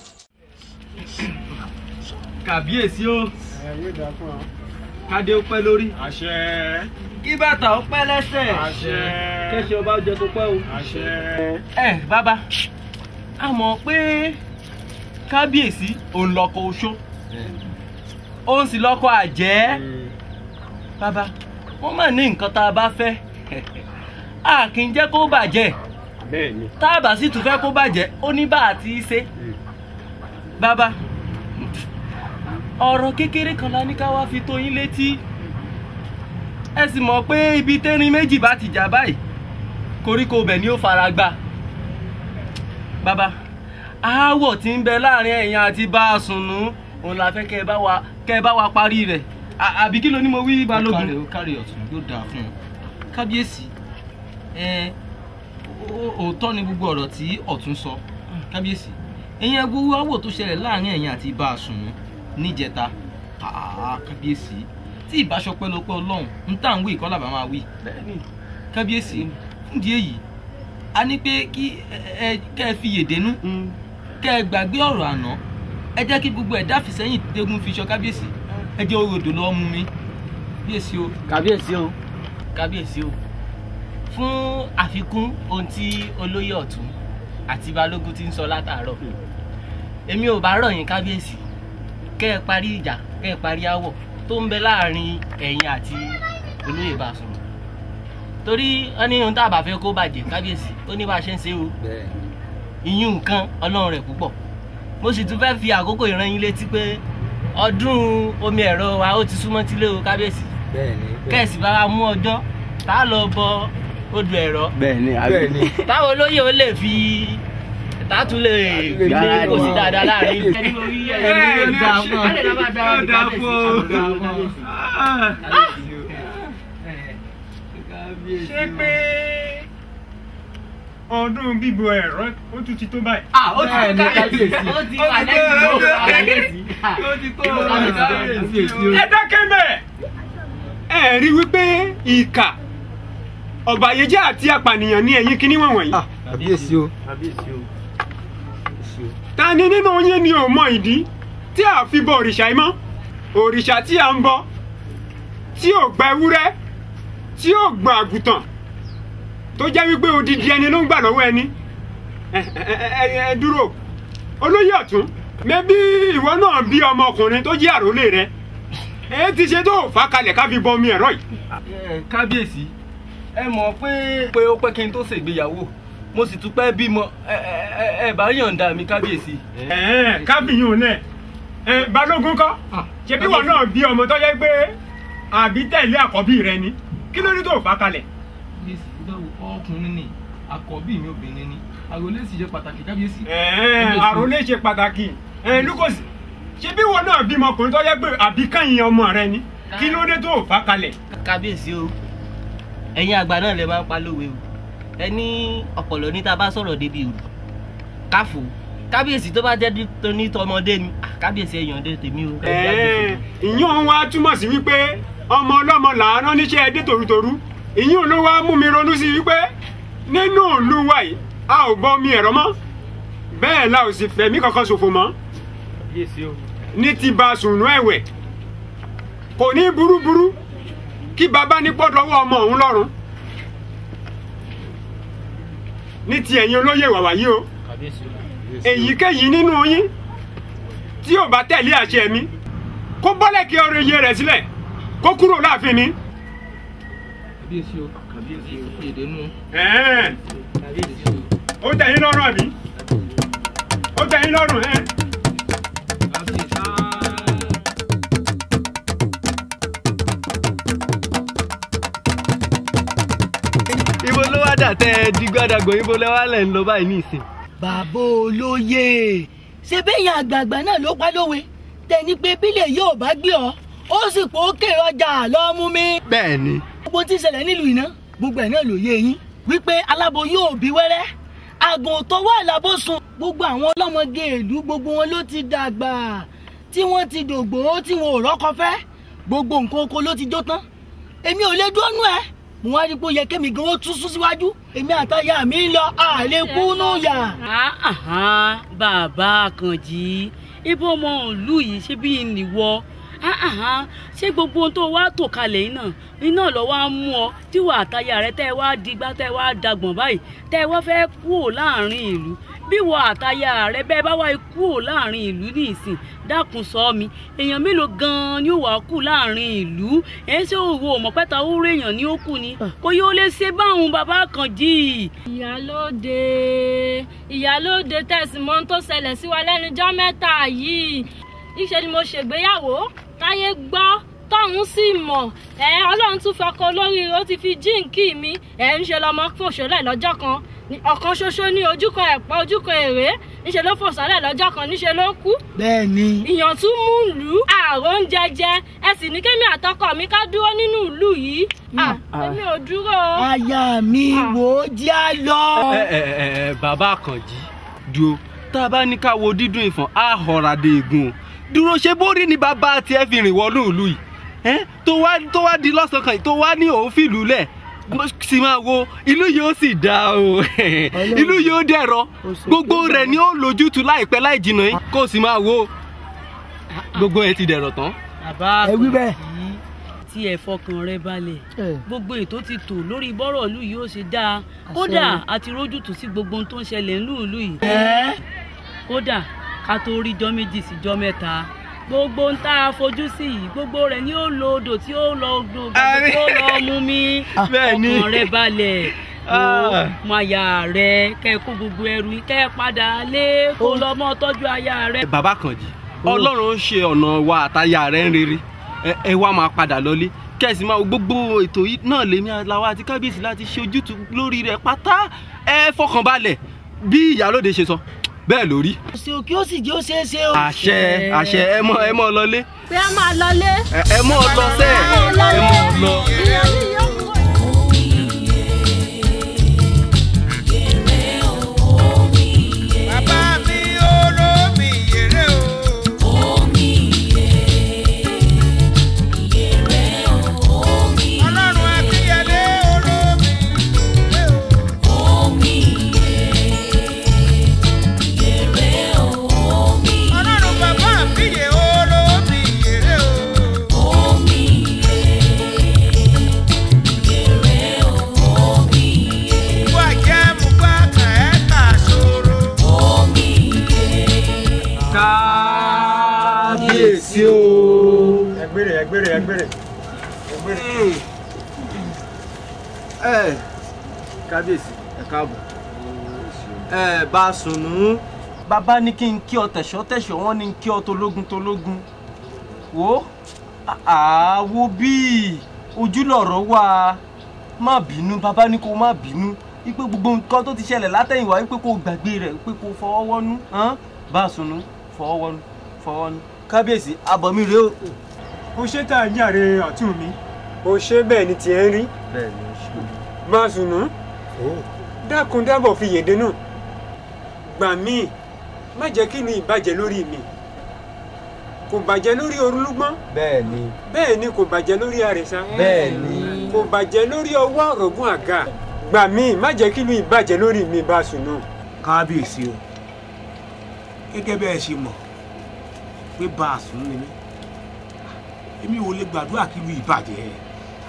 Speaker 13: kàbíyèsí o kádé ó pẹ́ lórí
Speaker 4: àṣẹ
Speaker 13: kí bàtà ó pẹ́ lẹ́sẹ̀
Speaker 4: àṣẹ
Speaker 13: kẹ́sì ọba ó jẹ tó pẹ́ o.
Speaker 4: àṣẹ.
Speaker 13: ẹ bàbá a mọ̀ pé kábíyèsí òun lọkọ oṣó òun sì lọkọ àjẹ́ bàbá wọ́n mà ní nǹkan tá a bá fẹ́ a kì í jẹ́ kó bàjẹ́
Speaker 4: bẹ́ẹ̀ni.
Speaker 13: tá a bá sì tún fẹ́ kó bàjẹ́ ó ní bá a ti í ṣe bàbá ọ̀rọ̀ kékeré kan la ní ká wá fi tó yín létí ẹ sì mọ̀ pé ibi tẹ́rin méjì bá ti jà báyìí koríko bẹ̀ ni ó fara gbá bàbá aáwọ̀ tí ń bẹ láàrin ẹ̀yin àti bá a sùnnú òun la fẹ́ kẹ́ ẹ bá wa kẹ́ ẹ bá wa parí rẹ̀ À- àbí kí ló ní mo wí balógun.
Speaker 8: ó kárí ọ̀tún yóò dáa fún un kábíyèsí ẹ ó- òótọ́ ni gbogbo ọ̀rọ̀ tí ọ̀tún sọ kábíyèsí ẹ̀yin ẹgbẹ́ wáwò tó ṣẹlẹ̀ láàrin ẹ̀yin àti ibà àsùnwọ̀n níjẹta àá kábíyèsí tí ìbáṣọpẹ́ ló pẹ́ ọlọ́run ń tà ń wí ìkọ́lá bá máa wí kábíyèsí fúndìí èyí a ní pé kí ẹ ẹ- kẹ́ ẹ fi yèdénú kẹ́ ẹ gbàgbé ọ̀rọ̀ àná ẹ jẹ́ kí gbogbo ẹ̀dá fìsẹ́yìn dégún fi ṣọ kábíyèsí ẹ jẹ́ orodò lọ́ọ́ mú mi kábíyèsí o.
Speaker 13: kábíyèsí o.
Speaker 8: kábíyèsí o fún àfikún ohun tí olóyè ọ̀tún àti balógun ti ń sọ látàárọ̀ èmi ò bá rọ̀ yín kábíyèsí kẹ́ ẹ parí ìjà kẹ́ ẹ parí aáwọ̀ tó ń bẹ láàrin ẹ̀yin àti olóyè Basọ̀run torí wọ́n ní ohun tá a bá fẹ́ kó bàjẹ́ kábíyèsí ó ní bá a ṣe ń ṣe o ìyún nǹkan ọlọ́run rẹ̀ púpọ̀ mo sì tún fẹ́ fi àkókò ìran yín létí pé ọdún omi ẹ̀rọ wa ó ti súnmọ́ tílé o kábíyèsí kẹ́ẹ̀sì bá wa mú ọjọ́ tá a lọ bọ odò ẹ̀rọ
Speaker 13: bẹ́ẹ̀ni
Speaker 8: Bẹ́ẹ̀ni. táwọn olóyè ó lè fi tààtú lè gbé
Speaker 13: gbáradì.
Speaker 8: kò sí dáadáa láàrin.
Speaker 13: Bẹ́ẹ̀ni,
Speaker 8: dáa fún ọ.
Speaker 13: ó dáa fún ọ.
Speaker 4: ṣé pé ọdún bíbo ẹ̀rọ ó tún ti tó báyìí.
Speaker 13: Ah, ó ti tó Bẹ́ẹ̀ni, kábíyèsí. ó ti wà lẹ́yìn ìlú kábíyèsí.
Speaker 4: ó ti tó
Speaker 13: kábíyèsí o.
Speaker 4: ẹ dákẹ́ bẹ́ẹ̀ ẹ rí wípé ìkà ọ̀bàyéjẹ́ àti apànìyàn ní ẹ̀yìn kíní wọ̀nyí.
Speaker 13: kábíyèsí o.
Speaker 4: ta ni nínú yín ni ò mọ ìdí tí a fi bọ òrìṣà yìí mọ́ òrìṣà tí a ń bọ tí ò gba ewúrẹ́ tí ò gba àgùntàn tó jẹ́ wípé odidi ẹni ló ń gbà lọ́wọ́ ẹni ẹ ẹ- ẹ- ẹ dúró olóyè ọ̀tún mẹ́bí ìwọ náà bí ọmọkùnrin tó jẹ́ àrólé rẹ ẹ ti ṣe tó fà kalẹ̀ ká fi bọ omi ẹ̀rọ yìí.
Speaker 13: Ẹ, kábíyèsí ẹ mọ̀ pé pé ó pẹ́ kí n tó ṣègbéyàwó mo sì tún pẹ́ bímọ ẹ ẹ- ẹ ẹ bá yọ̀ǹda mi kábíyèsí.
Speaker 4: ẹ̀ẹ́n kábíyùn náà ẹ balógun kọ́ ṣebí wọn náà bí ọmọ tó jẹ́ pé àbí tẹ̀lé àkọ́bí rẹ ni kí ló dé tó fà kalẹ̀.
Speaker 8: ọkùnrin ni àkọ́bí mi obìnrin ni àròlé sì ṣe pàtàkì kábíyèsí.
Speaker 4: ẹ̀ẹ́n àròlé ṣe pàtàkì ẹ̀ẹ́n lukosi ṣebí wọn náà bímọ ọkùnrin tó jẹ́ pé àbí kẹ́yìn ọmọ rẹ ni kí ló dé tó fà kalẹ̀.
Speaker 8: kábíyèsí o ẹ̀yin àgbà náà lè máa ń pa lówe o ẹ ní ọ̀pọ̀lọ́ ní tá a bá sọ̀rọ̀ débi òdu káfò kábíyèsí tó bá jẹ́ tó ní tọmọdé ni ah, kábíyèsí ẹ̀yàn dé tèmi o.
Speaker 4: ẹ̀ẹ́n ìyún wa túmọ̀ sí wípé ọmọ ọlọ́mọ làárọ̀ níṣẹ́ ẹdẹ tòrútòrú ìyún ló wá mú mi ronú sí wípé nínú ìlú wa yìí a ò bọ omi ẹ̀rọ mọ́ bẹ́ẹ̀ la ò sì fẹ̀mí kankan ṣòfò mọ́ ní ti ba sùnú ẹ̀wẹ̀ kò ní burúburú kí baba ní pọ́ lọ́wọ́ ọmọ òun lọ́rùn ní ti ẹ̀yin olóyè wàwá yìí o èyíkéyìí nínú yín tí ò bá tẹ̀lé àṣẹ mi kó bọ́lẹ̀ kí ọrọ̀ iye rẹ̀ sílẹ̀ kó kúrò láàfin mi.
Speaker 13: kábíyèsí o kábíyèsí o èdè nù.
Speaker 4: Ẹ̀ẹ́n. ó tẹ̀ yín lọ́rùn àbí ó tẹ̀ yín lọ́rùn ẹ̀.
Speaker 13: ibo ló wá dà tẹ ẹ di gbàdàgbọ ibo lẹ wá lẹ ń lọ báyìí ní ìsìn.
Speaker 5: bàbá olóye ṣe bẹ́yìn àgbààgbà náà ló pa lówe tẹni pé bílẹ̀ yóò bá gbé ọ ó sì pò ó kéré ọjà lọ́ọ́ mú mi.
Speaker 13: bẹ́ẹ̀ ni.
Speaker 5: gbogbo tí ń ṣẹlẹ̀ nílùú iná gbogbo ẹ̀ náà ló yé yín wípé alábo yóò bí wẹ́rẹ́ àgùn tó wà lábòsùn gbogbo àwọn ọlọ́mọge ìlú gbogbo wọn ló ti dàgbà tí wọ́n ti dògbò tí wọn ò rọ́kọ fẹ́ gbogbo nǹkan oko ló ti jó tán èmi ò lè dúró nú ẹ mo wá rí i pé ó yẹ kémi gan ó tún sún síwájú èmi àtàyà mi ń lọ àlè kúnú yà.
Speaker 14: Àhán, bàbá àkànjì ibo ọmọ ìlú yìí ṣé bí nìwọ Àhán, ṣé gbogbo ohun tó wá tò kalẹ̀ yìí náà iná lọ wá mú ọ tíwọ àtàyà rẹ tẹ́ ẹ wá digbá tẹ́ ẹ wá dagbọ̀n báyìí tẹ́ ẹ wá fẹ́ kúrò láàrin ìlú bí wọ àtàyà rẹ bẹ́ẹ̀ bá wá kúrò láàrin ìlú ní ìsìn dákun sọ mi èèyàn mélòó gan-an ni ó wà kú láàrin ìlú ẹ̀ ṣé òwò ọ̀mọ̀pẹ́ta ó rí èèyàn ní ó kù ni kò yóò lè ṣe báwọn bàbá àkànjì.
Speaker 6: ìyálóde ìyálóde tẹ̀sí mọ́ tó ṣẹlẹ̀ sí wa lẹ́nujọ́ mẹ́ta yìí ìṣe ni mo ṣègbéyàwó táyé gbọ́ tọ́hún sì mọ̀ ẹ ọlọ́run tún fọkọ lórí ó ti fi jíǹkì mi ẹ ń ṣe lọmọ fòṣọlẹ̀ lọ́jọ́ kan ní ọ̀kan ṣoṣo ní ojúkọ ẹ̀pọ̀ ojúkọ èrè níṣẹ́ ló fòṣọlẹ̀ lọ́jọ́ kan níṣẹ́ ló kú.
Speaker 5: bẹ́ẹ̀ni.
Speaker 6: ìyàn tún mú ìlú ààrò ń jẹjẹ ẹ sì ní kémi àtọkọ mi ká dúró nínú ìlú yìí Ah, èmi ò dúró.
Speaker 5: aya mi wò ó jẹ́ á lọ.
Speaker 13: ẹ ẹ ẹ bàbá àkànjì dúró tá a bá ní ká wo dídùn ìfọ̀n á họra dé egun o dúró ṣe bórí ni bàbá tiẹ̀ fi rìn wọnú ìlú yìí ẹ tó wá tó wá di lọ́sàn-án kan yìí tó wá ní òun fìlú lẹ̀ sì máa wo ìlú yóò sì dáa o ìlú yóò dẹ̀rọ gbogbo rẹ̀ ni ó lójútu láìpẹ́ láì jìnnà yìí kó o sì máa wo gbogbo ẹ ti dẹ̀rọ̀ tán.
Speaker 14: bàbá
Speaker 5: ẹ wí bẹ́ẹ̀.
Speaker 14: tí ẹ fọkàn rẹ balẹ̀ gbogbo ètò ti tò lórí bọ́rọ̀ ìlú yìí ó ṣe dáa kódà àti rójútùú sí gbogbo ohun tó ń ṣẹlẹ̀ ńlú ìlú yìí. kódà ká tó rí jọ́ méjì sí jọ́ mẹ́ta gbogbo ń tá a fojú sí yìí gbogbo rẹ̀ ni ó lo odò tí ó lọ odò gbogbo tó lọ mú mi
Speaker 13: Bẹ́ẹ̀ ni.
Speaker 14: ọkàn rẹ balẹ̀
Speaker 13: Ah.
Speaker 14: mọ aya rẹ kẹ kó gbogbo ẹrù yìí kẹ padà lé kó lọ mọ tọ́jú aya rẹ.
Speaker 13: bàbá àkànjì ọlọ́run ń ṣe ọ̀nà wa àtàyà rẹ̀ ń rere ẹ- ẹ wá máa padà lọlé kẹ̀sì máa wo gbogbo ètò yìí náà lèmi aláwa àti kábíyèsí láti ṣe ojútùú lórí rẹ̀ pátá ẹ fọkàn balẹ̀ bí ìyálóde ṣe sọ bẹ́ẹ̀ lórí.
Speaker 5: ṣe o kí ó sì jẹ́ ó ṣeé ṣe o.
Speaker 13: àṣẹ àṣẹ ẹ mọ ẹ mọ lọlé
Speaker 6: pé a máa lọlé.
Speaker 13: ẹ ẹ mọ lọ sẹ ẹ mọ lọ.
Speaker 6: ìyẹn ní yóò kú.
Speaker 15: bàbá mi olómi yèrè o. omi yèrè omi. ọlọ́run akínyẹlé olómi yèrè o. omi yèrè omi. ọlọ́run bàbá mi yè olómi yèrè o. omi yèrè omi. wà jẹ́ mú bá kàn ẹ́ kà sóró. omi
Speaker 4: kábíyèsí o. ẹgbẹ́rẹ́ ẹgbẹ́rẹ́ ẹgbẹ́rẹ́ ẹgbẹ́rẹ́.
Speaker 7: ẹ kábíyèsí ẹ káàbọ̀ ẹ bá a sùnú bàbá ní kí n kí ọ tẹ̀sọ́ tẹ̀sọ́ wọn ní kí ọ tológun tológun wo àwo bíi ojúlọ̀rọ̀ wà má bínú bàbá ní kó má bínú wípé gbogbo nǹkan tó ti ṣẹlẹ̀ látẹ̀yìnwá wípé kó gbàgbé rẹ̀ wípé kó fọwọ́ wọ́nú hàn? bá a sùnú fọwọ́ wọ́nú fọwọ́ wọ́nú kábíyèsí abọ̀mí rèé o.
Speaker 4: o ṣe tá a yàrá ọ̀tún mi o ṣe bẹ́ẹ̀ ni tiẹ̀ ń rí
Speaker 7: bẹ́ẹ̀ ni o ṣe.
Speaker 4: máa sùnú dákun dábọ̀ fi yèdè náà gbà mí má jẹ́ kí ni ìbàjẹ́ lórí mi kò bàjẹ́ lórí orúlúgbọ́n
Speaker 7: bẹ́ẹ̀ ni
Speaker 4: bẹ́ẹ̀ ni kò bàjẹ́ lórí àrẹ̀sà
Speaker 7: bẹ́ẹ̀ ni.
Speaker 4: kò bàjẹ́ lórí ọwọ́ ọ̀rọ̀gún àga gbà mí má jẹ́ kí ni ìbàjẹ́ lórí mi bá sùnú.
Speaker 2: kábíyèsí o gẹ́gẹ́ bẹ́ẹ̀ ṣe mọ̀ pé bá a sùn ni mí èmi ò lè gbàdúrà kí ìlú ìbàjẹ́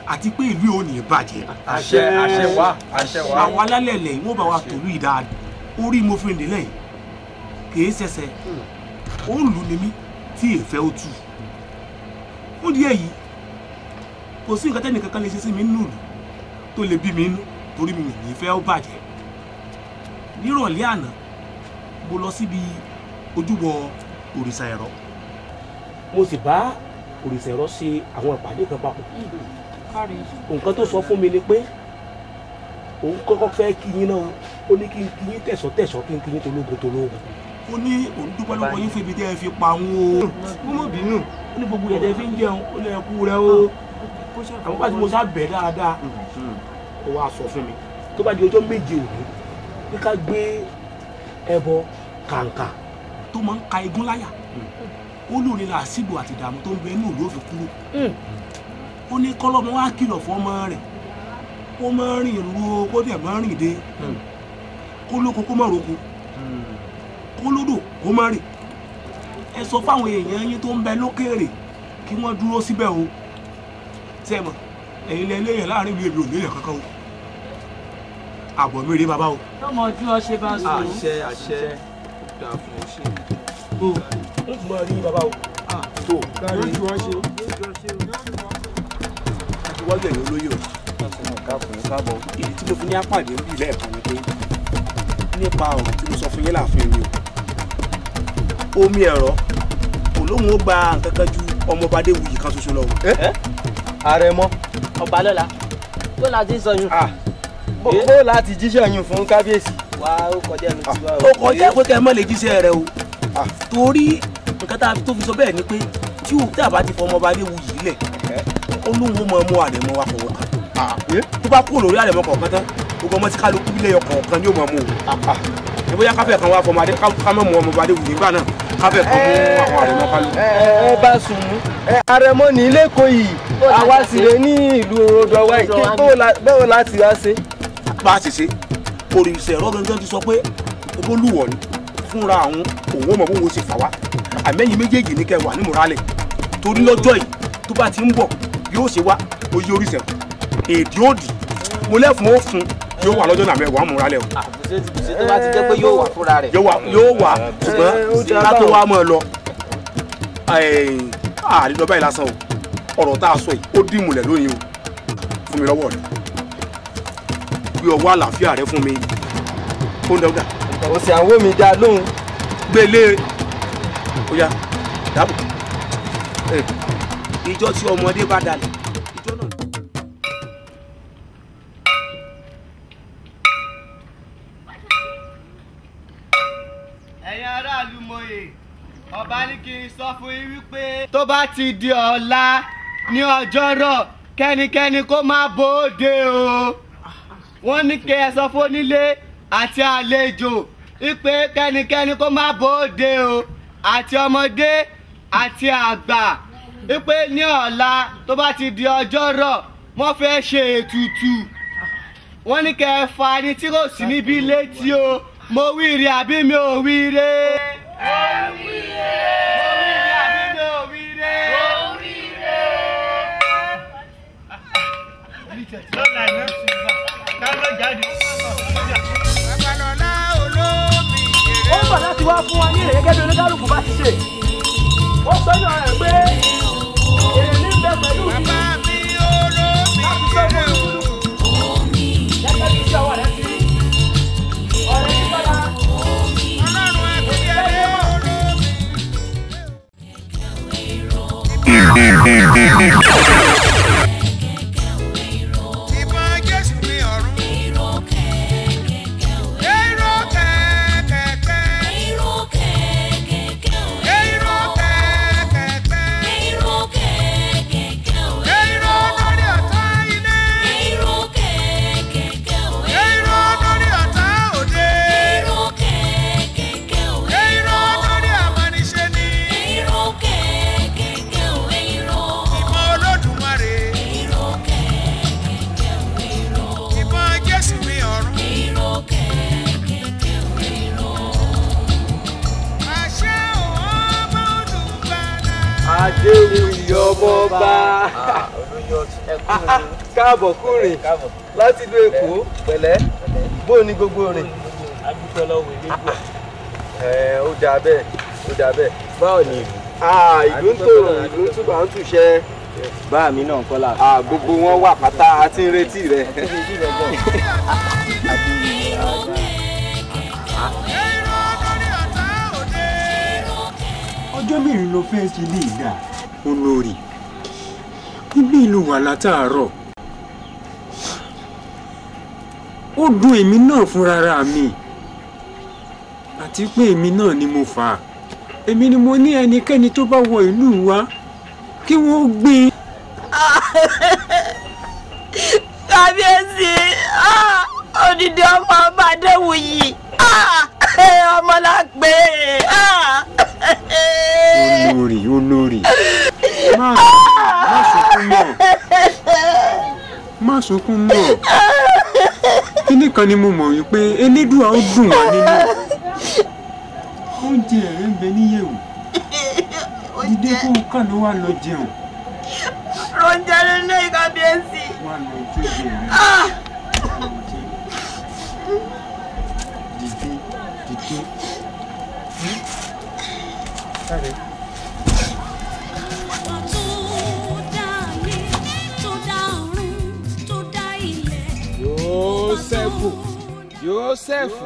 Speaker 2: àti pé ìlú ò ní bàjẹ́.
Speaker 12: àṣẹ àṣẹ wá àṣẹ wá.
Speaker 2: àwọn alálẹ̀ ilẹ̀ yìí wọ́n bá wa tòlú yìí dáadáa orí mo fi rìndínlẹ̀ yìí kìí ṣẹṣẹ ó lù ní mí tí èèfẹ́ ó tù fún díẹ̀ yìí kò sí nǹkan tẹ́nì kankan lè ṣe sí mi nínú ìlú tó lè bí mi nínú torí mi ní fẹ́ ó bàjẹ́ nírọ̀lẹ́ àná mo lọ síbi ojúbọ òrìṣà ẹ̀rọ mo sì bá òrìṣà ẹ̀rọ ṣe àwọn ìpàdé kan papọ̀ nǹkan tó sọ fún mi ni pé òun kọ́kọ́ fẹ́ kí yín náà ó ní kí n kí yín tẹ̀sọ́ tẹ̀sọ́ kí n kí yín tológun tológun ó ní òun dúpẹ́ lọ́wọ́ yín fún ibi tẹ́ ẹ fi pa òun o mo mọ̀ bínú ó ní gbogbo ẹ̀dẹ̀ fi ń jẹun ó ní ẹkú rẹ o àwọn bá ti mo sá bẹ̀ dáadáa ó wá sọ fún mi tó bá di ọjọ́ méje òní pé ká gbé ẹbọ kàǹkà tó máa ń ka igun láyà ó lóore làásìgbò àti ìdààmú tó ń bẹ inú ìlú òfin kúrò ó ní kọ́lọ́mọ wá kìlọ̀ fún ọmọ rẹ̀ kó má rìn ru o kó dẹ̀ má rìn dé kó lóko kó má roko kó lódò kó má rìn ẹ sọ fáwọn èèyàn yín tó ń bẹ lókèèrè kí wọ́n dúró síbẹ̀ o tẹ́ mọ̀ ẹ̀yin lẹ léèyàn láàrin ìlú èmi ò nílẹ̀ kankan o àbọ̀ mi rèé bàbá o.
Speaker 14: tọmọ ojú ọṣẹ bá sọ.
Speaker 12: àṣẹ àṣẹ dà fún ọ ṣe.
Speaker 2: o n tún máa rí bàbá o. tó
Speaker 12: lójú ọ ṣe.
Speaker 2: àti wọ́n gbẹ̀yìn olóyè o. ìdí tí mo fi ní apàdé ń bì lẹ́ẹ̀kan ni pé nípa ọ̀rọ̀ tí mo sọ fún yín láàfin mi o omi ẹ̀rọ kò lóun ó gba nǹkan kan ju ọmọọba Adéwuyì kan ṣoṣo lọ o.
Speaker 7: àrẹ̀mọ
Speaker 14: ọba lọ́la
Speaker 7: tó láti sọ yún bó láti jíṣẹ́ yún fún kábíyèsí. wá ó kọjá ẹnu tí wá
Speaker 2: ó kọjá pé kẹ́ ẹ má lè jíṣẹ́ rẹ o torí nǹkan tá a tó fi sọ bẹ́ẹ̀ ni pé tí o tí a bá ti fọ ọmọọba Adéwuyì lẹ̀ ó lóun ó mọ ọmọ àrẹ̀mọ wa fọwọ́ kan tó bá kúrò lórí àrẹ̀mọ kọ̀ọ̀kan tán gbogbo ọmọ tí kálukú bílẹ̀ yọ kọ̀ọ̀kan yóò máa mú o ẹ bóyá káfẹ́ kan wá fọmọ adé ká mọ̀ mú ọmọọba Adéwuyì nígbà náà káfẹ́ kan mú àwọn àrẹ̀mọ kálukú.
Speaker 7: ẹ bá sùn mú àrẹ̀mọ ní lẹ́kọ̀ọ́ yìí àwa sì lè ní ìlú odò wa yìí kí bẹ́ẹ̀ láti wá ṣe.
Speaker 2: bá a ti ṣe òrìṣà ẹ̀rọ gangan ti sọ pé olúwọ̀ ni fúnra àwọn òun ọmọ bóun ó ṣe fà wá àmẹ́yìn méjèèjì ní kẹ́ wà ní mùrálẹ̀ torí lọ́jọ́ yìí tó bá ti ń bọ̀ yóò ṣe wá oyè oríṣẹ̀ èdè òdì mo lẹ́fun ó fún yóò wà lọ́jọ́ náà mẹ́wàá mùrálẹ̀ o.
Speaker 7: àbùsẹ̀ tó bá ti jẹ́ pé yóò wà fúnra rẹ̀.
Speaker 2: yóò wà ṣùgbọ́n ká tó wá mọ́ ẹ lọ àárín lọ báyìí lásán o ọ̀rọ̀ tá a sọ yìí ó dì múlẹ̀ lóyìn o fún mi lọ́wọ́ rẹ̀ gbé ọwọ́ àlàáfíà rẹ fún mi ó ń dẹ́wọ́dà.
Speaker 7: o sì àwọn mi dá lóhùn.
Speaker 2: gbélé ó yá dábò ìjọ tí ọmọdé bá dalẹ̀ ìjọ náà.
Speaker 16: ẹ̀yin aráàlú mòye ọba ní kí n sọ fún yín wípé tó bá ti di ọ̀la ní ọjọ́rọ̀ kẹ́nikẹ́ni kó má bóde o wọ́n ní kí ẹ sọ fún onílé àti àlejò wípé kẹ́nikẹ́ni kó má bóde o àti ọmọdé àti àgbà wípé ní ọ̀la tó bá ti di ọjọ́rọ̀ wọ́n fẹ́ ṣe ètùtù wọ́n ní kẹ́ ẹ fa ẹni tí kò sí níbí létí o mo wíire àbí mi ò wíire. mo wíire. mo wíire àbí mi ò wíire. mo wíire. lọ́la iná dáná jáde.
Speaker 15: babalọla olómi
Speaker 3: ó ń bọ̀ láti wá fún wa ní èrè gẹ́gẹ́ bí oníkálukú bá ti ṣe ó sọ ní ọ̀rẹ́ pé èrè ní bẹ pẹ̀lú mi láti sọ fún olúkúlùkù gẹ́gẹ́ bí iṣẹ́ ọwọ́ rẹ ti rí ọ̀rẹ́ ní bọ́lá
Speaker 15: ìbọn jésù ní ọ̀run. èrò kẹ̀kẹ́. èrò kẹ̀kẹ́. èrò kẹ̀kẹ́. èrò kẹ̀kẹ́. èrò lórí ọ̀tá ilé. èrò èrò lórí ọ̀tá òde. èrò lórí àmọ́niṣe ni. ìbọn olódùmarè. ìbọn jésù ní ọ̀run. àṣẹ òun ọmọ olùgbàlà.
Speaker 7: adéwì ọmọọba.
Speaker 12: olóyè ọtí
Speaker 16: káàbọ̀ kúrin láti ìlú èkó pẹ̀lẹ́ bó o ní gbogbo rìn.
Speaker 13: adúpẹ́ lọ́wọ́ elégbò.
Speaker 16: ẹ ó dáa bẹ́ẹ̀ ó dáa bẹ́ẹ̀ báwo ni ìlú. ìlú ń tòrò ìlú ń túbọ̀ ń túṣẹ́.
Speaker 13: bá mi náà kọ́ la.
Speaker 16: gbogbo wọn wà pátá a ti ń retí rẹ.
Speaker 17: ọjọ́ mẹ́rin ló fẹ́ ṣe lè dà olórí ibi ìlú wà látàárọ̀ ó dùn èmi náà fúnra mi àti pé èmi náà ni mo fà á èmi ni mo ní ẹnikẹ́ni tó bá wọ ìlú wa kí wọ́n gbé e.
Speaker 18: kábíyèsí ah, odidi ọmọ ọba adéwuyì ah, ọmọ la pé ah.
Speaker 17: olórí olórí má má sunkún mọ́ má sunkún mọ́ kíní kan ni mo mọ̀ wípé elédùà ó dùn wá nínú oúnjẹ rẹ̀ ń bẹ níyẹ̀wò dídé kó o kàn ló wà lọ jẹun
Speaker 18: ronjẹ lélẹ kábíyèsí.
Speaker 17: wà lọ ojú ìjẹ rẹ
Speaker 18: Ah!
Speaker 17: dìde dìde. Káre.
Speaker 10: Jósẹ́fù Jósẹ́fù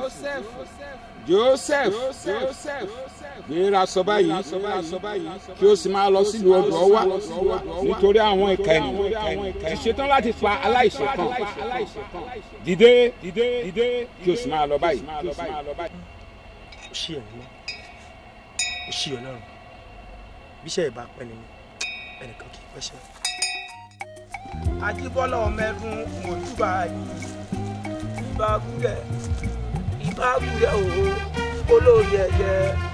Speaker 10: Jósẹ́fù gbéra sọ báyìí kí o sì máa lọ sílùú ọdọ wa nítorí àwọn ìka ènìyàn ti ṣetán láti pa aláìṣẹ̀ kan dìde dìde kí o sì máa lọ báyìí.
Speaker 2: ó ṣí ẹ̀ ní ó ṣí ọlọ́run bíṣẹ́ ìbá pẹ́ nínú ẹnìkan kì í pẹ́ṣẹ́.
Speaker 3: Ajíbọ́lá ọmọ ẹdun mọ̀júbà yìí ìbá gúrẹ̀ ìbá gúrẹ̀ òwò olórí ẹ̀yẹ.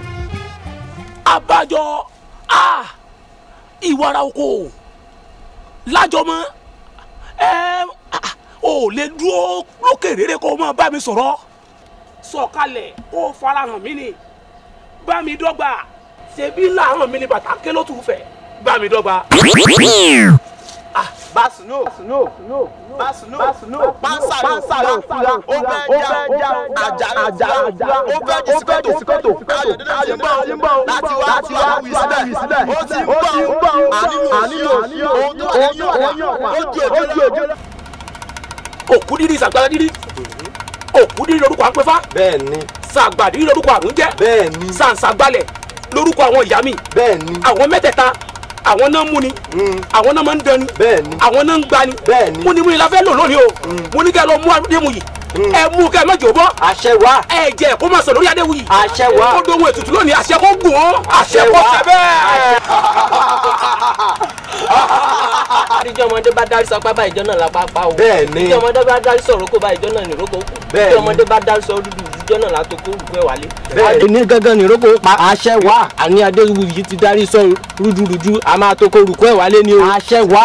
Speaker 2: abájọ a ìwara oko lájọmọ ẹ ò lè dúró lókè rere kó o máa bá mi sọ̀rọ̀
Speaker 3: sọ̀kalẹ̀ kó o farahàn mí ni bá mi dọ́gba ṣebí làárọ̀ mi ni bàtà ké ló tún fẹ́ bá mi dọ́gba.
Speaker 16: Basuno, Basuno, Basuno, Basuno, Pansa ló fura, ó fẹ́ já àjà àjà àjà, ó fẹ́ jí sikoto sikoto, ayọ̀dẹ́lẹ̀ ti ń bọ̀ láti wá láti wá wí sílẹ̀, ó ti ń bọ̀ ànílò òsì ohun tó wà lẹ́yìn ọ̀pá, ó ju òjò lọ.
Speaker 3: òkú dídí sàgbára dídí òkú dídí lórúkọ àpẹfà
Speaker 16: bẹ́ẹ̀ni
Speaker 3: sàgbàdí lórúkọ àrùn jẹ
Speaker 16: bẹ́ẹ̀ni
Speaker 3: sàǹsàgbálẹ̀ lórúkọ àwọn ìyá mi
Speaker 16: bẹ́ẹ̀ni
Speaker 3: àwọn mẹ́tẹ̀ẹ̀ta àwọn náà mú ni àwọn náà máa ń dán ni
Speaker 16: bẹ́ẹ̀ni
Speaker 3: àwọn náà ń gbá ni
Speaker 16: bẹ́ẹ̀ni
Speaker 3: mo ní mo ní la fẹ́ lò lónìí o mo ní kẹ́ ẹ lọ mú adéwuyì ẹ mú kẹ́ ẹ má jò bọ́
Speaker 16: àṣẹ wá
Speaker 3: ẹ jẹ kó má sọ lórí adéwuyì
Speaker 16: àṣẹ wá
Speaker 3: ó dohun ètùtù lónìí àṣẹ kó gùn ó àṣẹ kó tẹ bẹ́ẹ̀.
Speaker 13: àdìjọ ọmọdé bá darí sapá bá ìjọ náà lápá pa o.
Speaker 16: Bẹ́ẹ̀ni.
Speaker 13: tí ọmọdé bá darí sọ̀rọ̀ kó bá ìjọ náà ní ìrókò kù.
Speaker 16: Bẹ́ẹ̀ni.
Speaker 13: tí ọmọdé bá darí sọ rúdú ìjọ náà látò kó rúkú ẹ̀ wálé.
Speaker 16: Bẹ́ẹ̀ni.
Speaker 13: ní gángan ní ìrókò pa àṣẹ wá àní adéwù yìí ti darí sọ rúdurùdu a máa tó kó rúkú ẹ̀ wálé ni o. àṣẹ wá.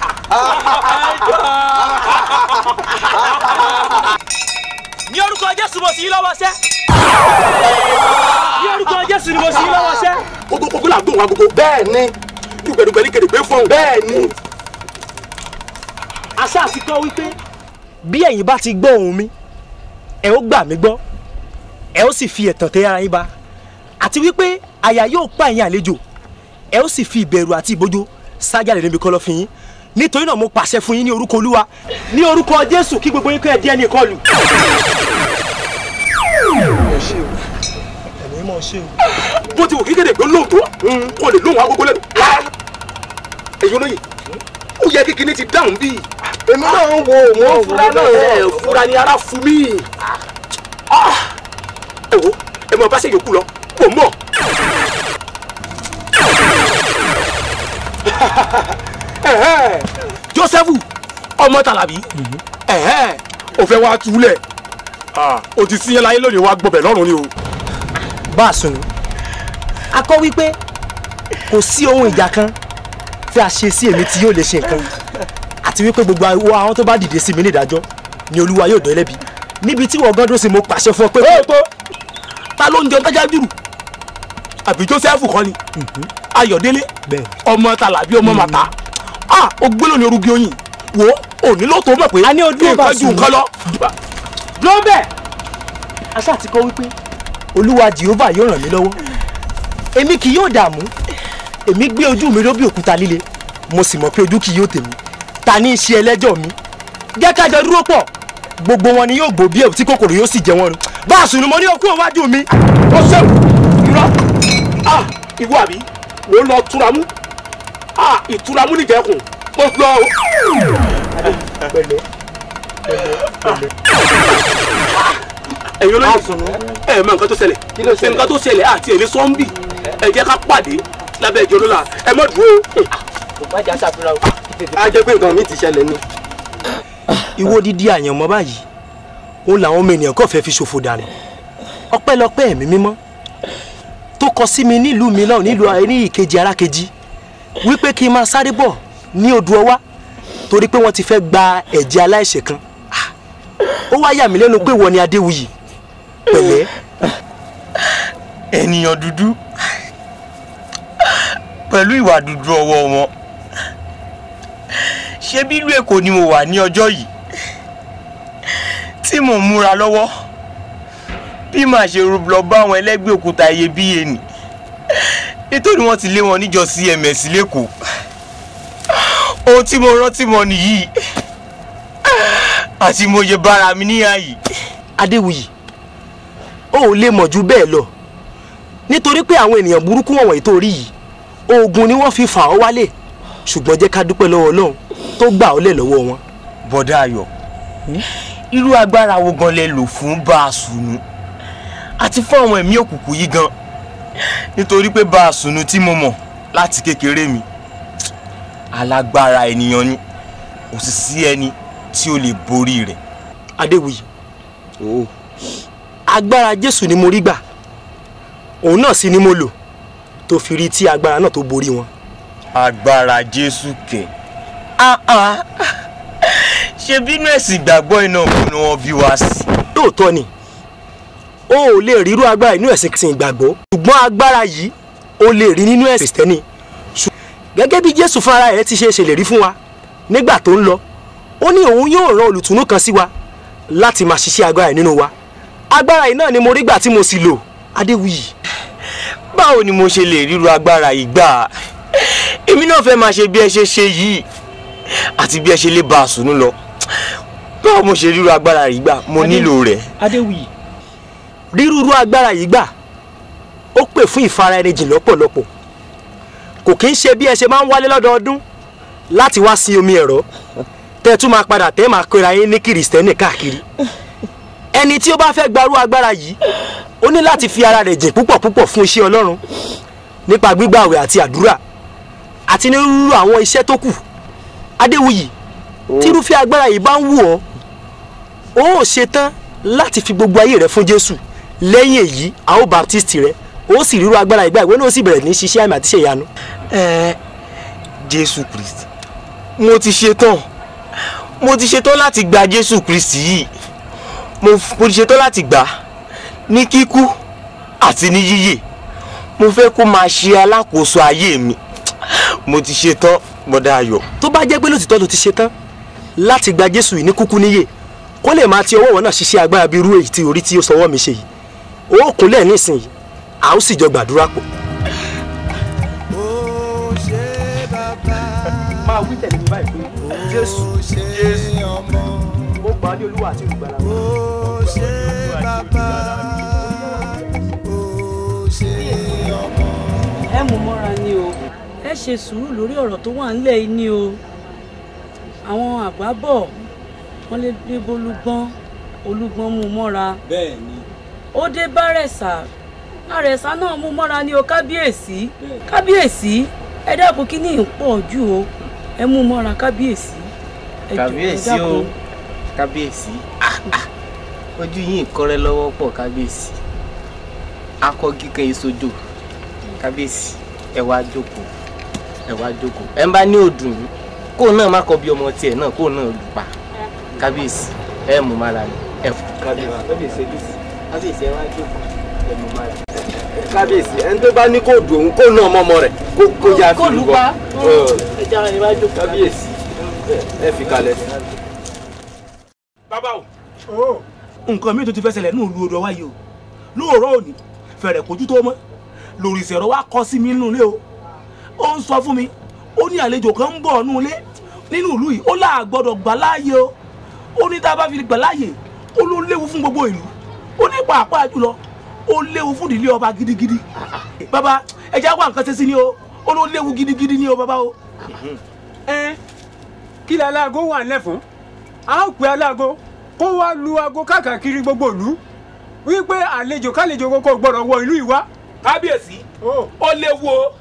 Speaker 2: ní orúkọ jésù mo sì í lọ́wọ́ sẹ́ ní orúkọ jésù ni mo sì í lọ́wọ́ sẹ́.
Speaker 3: gbogbo gbogbo là ń dùn wọn gbogbo.
Speaker 16: bẹ́ẹ̀ni
Speaker 3: dùgbẹ̀dùgbẹ̀ ní kèrègbè fún un.
Speaker 16: bẹ́ẹ̀ni.
Speaker 8: àṣà àti kọ́ wípé bí ẹ̀yin bá ti gbọ́ ohùn mi ẹ ó gbà mí gbọ́ ẹ ó sì fi ẹ̀tàn tẹ ara yín ba àti wípé àyà yóò pa ẹ̀yin àlejò ẹ ó sì fi ìbẹ̀rù àti ìbójó sájàlè níbi kọ̀lọ̀fín yín nítorí náà mo pàṣẹ fún yín ní orúkọ olúwa ní orúkọ jésù kí gbogbo yín kọ́ ẹ díẹ̀ ní ìkọlù. ẹ̀mí mọ̀ ṣe o.
Speaker 3: bó ti wù kí kèrègbè lóhùn tó kò lè lóhùn agogo lẹ́nu. èyí olóyè ó yẹ kí kinní ti dáhùn bíi.
Speaker 16: èmi náà ń wo òun
Speaker 3: fura náà ẹ fura ni ara fún mi. ẹ wo ẹ mọ bá ṣe yòókù lọ kò mọ. Jósẹ́fù ọmọ Tàlàbí ó fẹ́ wá túlẹ̀ ó ti síyẹn láyé lónìí wá gbọbẹ̀ lọ́rùn ni o.
Speaker 8: bá a sùn a kọ́ wípé kò sí ohun ìjà kan tí a ṣe sí èmi tí yóò lè ṣe nǹkan àti wípé gbogbo àwọn àwọn tó bá dìde sí mi ní ìdájọ́ ni olúwa yóò dán ẹlẹ́bi níbi tí wọ́n gán dó sí mo pàṣẹ fún ọ pé.
Speaker 3: ó tó ta ló ń jẹun tájá jùlù àbí Jósẹ́fù kọ́ ni Ayọ̀délé ọmọ Tàlàbí ọmọ Màtá
Speaker 2: ah o gbé lónìí orúkọ oyin wo òní ló tó mọ̀ pé
Speaker 5: a ní ojú ọba
Speaker 2: nǹkan ju
Speaker 5: sùn.
Speaker 2: nǹkan lọ.
Speaker 5: ló bẹ̀ aṣá ti kọ́ wípé olúwa jehova yóò ràn mí lọ́wọ́ èmi kì yóò dààmú èmi gbé ojú mi lóbi òkúta líle mo sì mọ̀ pé ojú kì yóò tèmi ta ní í ṣe ẹlẹ́jọ́ mi jẹ́ ká jọ dúró pọ̀ gbogbo wọn ni yóò gbó bí ẹ̀wù tí kòkòrò yóò sì jẹ wọn run bá a sùn ni mo ní okú òwájú mi.
Speaker 2: ó ṣẹ́wù irọ́ ah ìwọ àbí wò ó lọ túramú ah ìtúramú nìjẹ́kùn mo lọ o.
Speaker 5: pẹ̀lẹ́
Speaker 2: ẹ̀yin olóyè ẹ̀ mọ nǹkan tó ṣẹlẹ̀ nǹkan tó ṣẹlẹ̀ àti èlé sọ́ńbì ẹ jẹ́ ká pàdé lábẹ́ ìjọ lọ́la ẹ mọ̀ dúró.
Speaker 5: kò má jà ṣàfihàn o.
Speaker 2: a jẹ́ pé nǹkan mi ti ṣẹlẹ̀ ni.
Speaker 5: ìwọ dídí àyànmọ́ báyìí òun làwọn ọmọ ènìyàn kàn fẹ́ fi ṣòfò dànù ọpẹ́lọpẹ́ ẹ̀mí mímọ́ tó kọ sí mi nílùú mi náà nílùú ayé ní ìkejì arákejì wípé kí n máa sáré bọ̀ ní odò ọwá torí pé wọ́n ti fẹ́ gba ẹ̀jẹ̀ aláìṣẹ̀ kan Ah, ó wá yà mí lẹ́nu pé wọ́n ni adéwuyì pẹ̀lẹ́
Speaker 19: ènìyàn dúdú pẹ̀lú ìwà dúdú ọwọ́ wọn ṣé bí ìlú èkó ni mo wà ní ọjọ́ yìí tí mò ń múra lọ́wọ́ bí màá ṣe rú lọ bá àwọn ẹlẹ́gbẹ́ òkúta iyebíye nì nítorí wọ́n ti lé wọn níjọ cms lẹ́kọ̀ọ́ ohun tí mo rántí mọ́ nìyí àti mo ṣe bára mi níyà yìí.
Speaker 5: adéwuyì o ò lè mọ̀ ju bẹ́ẹ̀ lọ nítorí pé àwọn ènìyàn burúkú wọ̀nyí tó rí yìí oògùn ni wọ́n fi fà ọ́ wálé ṣùgbọ́n jẹ́ ká dúpẹ́ lọ́wọ́ ọlọ́run tó gbà ọ́ lẹ̀ lọ́wọ́ wọn.
Speaker 19: bọ́dà ayọ̀ irú agbára wo gan lẹ lò fún bá a sùnú àti fún àwọn ẹ̀mí òkùnkùn yìí gan nítorí pé bá a sùnú tí mo mọ̀ láti kékeré mi alágbára ènìyàn ni kò sì sí ẹni tí ó lè borí rẹ̀.
Speaker 5: adéwuyì agbára jésù ni mo rí gbà òun náà sì ni mo lò tó fi rí tí agbára náà tó borí wọn.
Speaker 19: agbára jésù kẹ ah ah ṣe bínú ẹ̀sìn ìgbàgbọ́ iná òun ni wọ́n bí wá sí.
Speaker 5: lóòótọ́ ni o ò lè rírú agbára inú ẹ̀sìn kìsìn ìgbàgbọ́ ṣùgbọ́n agbára yìí o lè rí nínú ẹ̀sìn kìrìsìtẹ́nì Ṣù- gẹ́gẹ́ bí jésù fúnra rẹ̀ ti ṣe ṣèlérí fún wa nígbà tó ń lọ ó ní òun yóò rán olùtùnú kan sí wa láti máa ṣiṣẹ́ agbára yìí nínú wa agbára yìí náà ni mo rí gbà tí mo sì lò adéwuyì.
Speaker 19: báwo ni mo ṣe lè ríru agbára yìí gbà èmi náà fẹ́ máa ṣe bí ẹ ṣe ṣe yìí àti bí ẹ ṣe lè bá a sùnú lọ báwo mo ṣe ríru agbára yìí gbà mo nílò rẹ̀.
Speaker 5: adéwuyì. rírúurú agbára yìí gbà ó pè fún ìfara ẹni jìn lọ́pọ̀lọpọ̀ kò kí ń ṣe bí ẹ ṣe máa ń wálé lọ́dọọdún láti wá sí omi ẹ̀rọ tẹ́ ẹ tún máa padà tẹ́ ẹ máa kóra yín ní kìrìsìtẹ́nì káàkiri ẹni tí ó bá fẹ́ gbarú agbára yìí ó ní láti fi ara rẹ̀ jìn púpọ̀ púpọ̀ fún iṣẹ́ ọlọ́run nípa gbígbàwẹ̀ àti àdúrà àti onírúurú àwọn iṣẹ́ tó kù adéwuyì tírúfẹ́ agbára yìí bá ń wù ọ́ ó ò ṣetán láti fi gbogbo ayé rẹ fún jésù lẹ́yìn èyí a ó baptist rẹ ó sì ríru agbára ìgbà ìwé náà ó sì bẹ̀rẹ̀ ní ṣiṣẹ́ àmì àti ṣe ìyanu.
Speaker 19: ẹ jésù kristi mo ti ṣetán mo ti ṣetán láti gba jésù kristi yìí mo f- mo ti ṣetán láti gbà á ní kíkú àti ní yíyè mo fẹ́ kó máa ṣe alákòóso ayé mi mo ti ṣetán bọ́dá ayọ̀.
Speaker 5: tó bá jẹ́ pé lótìtọ́ ló ti ṣetán láti gba jésù yìí ní kúkú níyè kó lè máa ti ọwọ́ wọn náà ṣiṣẹ́ agbára bíi irú èyí tí orí tí ó sọwọ́ mi ṣe yìí ó kúnlẹ̀ nísìnyí a ó sì jọ gbàdúrà pọ̀. máa wí tẹ̀lé mi báyìí pé jésù jésù mo gbà á ní olúwa àti olùgbàlà mi.
Speaker 14: ẹ mú mọ́ra ni o ẹ ṣe sùúrù lórí ọ̀rọ̀ tó wà ńlẹ̀ yìí ni o àwọn àgbà bọ̀ wọ́n lé dé bólúgbọ́n olúgbọ́n mú mọ́ra
Speaker 20: bẹ́ẹ̀ ni
Speaker 14: ó dé bárẹ̀sà bárẹ̀sà náà mú mọ́ra ni o kábíyèsí kábíyèsí ẹ dákun kí ní ìpọ̀ jù o ẹ mú mọ́ra kábíyèsí ẹ jọ̀ọ́, ẹ
Speaker 21: kábíyèsí o
Speaker 14: dákun.
Speaker 21: kábíyèsí Ah, ah. ojú yìí ń kọ́rẹ́ lọ́wọ́ pọ̀ kábíyèsí akọ kíkan ìsojo kábíyèsí ẹ wá jókòó ẹ wá jókòó ẹ ń bá ní òdùn yìí kó náà má kọ bí ọmọ tiẹ̀ náà kó náà lù pa kábíyèsí ẹ mú mára ni ẹ fún kábíyèsí kábíyèsí ẹ wá jókòó ẹ mú mára.
Speaker 7: kábíyèsí ẹni tó bá ní kó dùn òun kó ná ọmọ ọmọ rẹ̀ kó kó yá
Speaker 5: Kó
Speaker 7: fi
Speaker 5: lù
Speaker 7: rúbọ
Speaker 5: pa.
Speaker 7: Ẹ,
Speaker 5: ẹja ìwájú
Speaker 7: kábíyèsí ẹ fi kalẹ̀.
Speaker 2: bàbá o nǹkan mi tó ti fẹ́ ṣẹlẹ̀ ní òlu odò wáyé o lóòrọ̀ òní fẹ̀rẹ̀ kojú tó mọ́ lórí ìṣẹ̀rọ wa kọ sí mi nínú ilé o ó ń sọ fún mi ó ní àlejò kan ń bọ̀ nínú ilé nínú ìlú yìí ó láà gbọ́dọ̀ gbà láàyè o ó ní tá a bá fi gbà láàyè ó ló léwu fún gbogbo ìlú ó ní pàápàá jùlọ ó léwu fún ìdílé ọba gidigidi bàbá ẹ jẹ́ wá nǹkan ṣe sí ni o ó ló léwu gidigidi ni o bàbá o.
Speaker 17: ẹ kí lẹ aláàgó wà nílẹ̀ fún a ó pe aláàgó kó wá lu aago káàkiri gbogbo ìlú wípé àlejò kálejò kókó gbọ́dọ̀ wọ ìlú ìwá.
Speaker 2: kábíyèsí ó léwu o.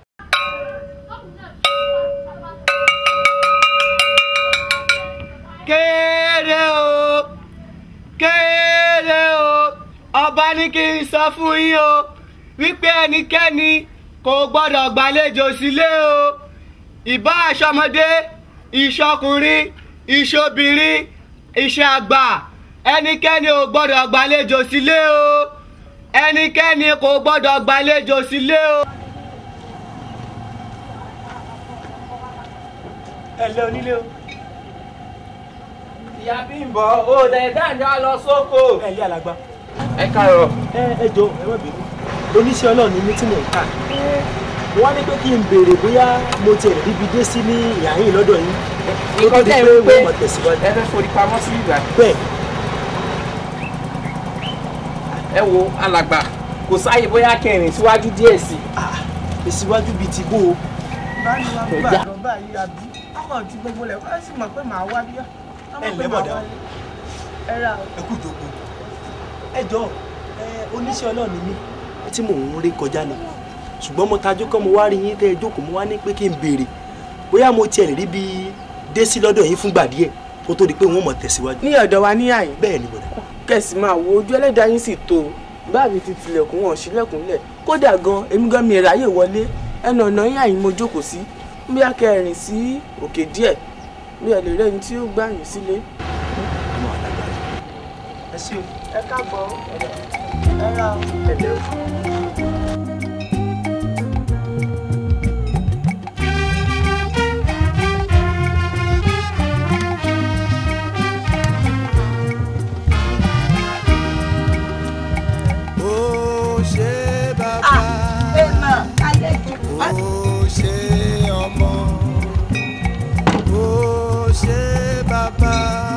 Speaker 16: kéré o kéré o ọba ní kí n sọ fún yín o wípé ẹnikẹ́ni kò gbọ́dọ̀ gbàlejò sílé o ìbá aṣọmọdé ìṣọkùnrin ìṣobìnrin ìṣàgbà ẹnikẹ́ni ò gbọ́dọ̀ gbàlejò sílé o ẹnikẹ́ni kò gbọ́dọ̀ gbàlejò sílé o.
Speaker 5: ẹ lé onílé o.
Speaker 16: ìyá bímbọ ó dẹ̀ dáńdá lọ sóko.
Speaker 5: ẹ lé alàgbà.
Speaker 7: ẹ káàárọ̀.
Speaker 5: ẹ ẹ jọ ẹ má bínú oníṣẹ́ ọlọ́run ni mí tí mò ń kà wọ́n á ní pé kí n béèrè bóyá mo tiẹ̀ ríbi dé sí ní ìyá yìí lọ́dọ̀ yín kó tó di pé wọ́n mọ̀ tẹ̀síwájú.
Speaker 10: ẹ fẹ́ forí pamọ́ sí ìgbà.
Speaker 5: bẹ́ẹ̀
Speaker 10: ẹ wo alàgbà kò sáàyè bóyá kẹrin síwájú díẹ̀ sí
Speaker 5: i. ìsíwájú bíi ti bó o.
Speaker 1: báyìí wàá
Speaker 5: Ẹ
Speaker 1: gbà
Speaker 5: já.
Speaker 1: lọ báyìí àbí ọkọ̀ ju gbogbo lẹ̀ wọ́n sì mọ̀ pé màá wá bí
Speaker 5: ẹ ǹlẹ́ bọ̀dá
Speaker 1: ẹ ra o.
Speaker 5: ẹ kú ìjókòó ẹ jọ ẹ oníṣẹ́ ọlọ́run ni mí tí mò ń rí kọjá ni ṣùgbọ́n mo tajú kọ́ mo wá rí yín tẹ́ ẹ jókòó mo wá ní pé kí n béèrè bóyá mo tiẹ̀ lè rí bí dé sí lọ́dọ̀ yín fúngbà díẹ̀ kó tó di pé wọ́n mọ̀ tẹ̀síwájú.
Speaker 10: ní ọ̀dọ̀ wa ní àyè.
Speaker 5: bẹ́ẹ̀ ni bọ̀dá.
Speaker 10: kẹ̀sì máa wo ojú ẹlẹ́dàá yín sì tó bá mi ti tilẹ̀kùn wọn sílẹ̀kùnlẹ̀ kódà gan èmi gan mi ráyè wọlé ẹnu ọ̀nà yín àyìn mo jókòó sí bí akẹ́rìn sí òkè díẹ̀ bí ẹ lè rẹ́ni tí ó gbà yín sílé.
Speaker 5: ẹ ṣé o.
Speaker 1: ẹ káàbọ̀ ẹ ra o.
Speaker 5: ẹ lẹ́ o.
Speaker 15: ó ṣe bàbá ó ṣe ọmọ ó ṣe bàbá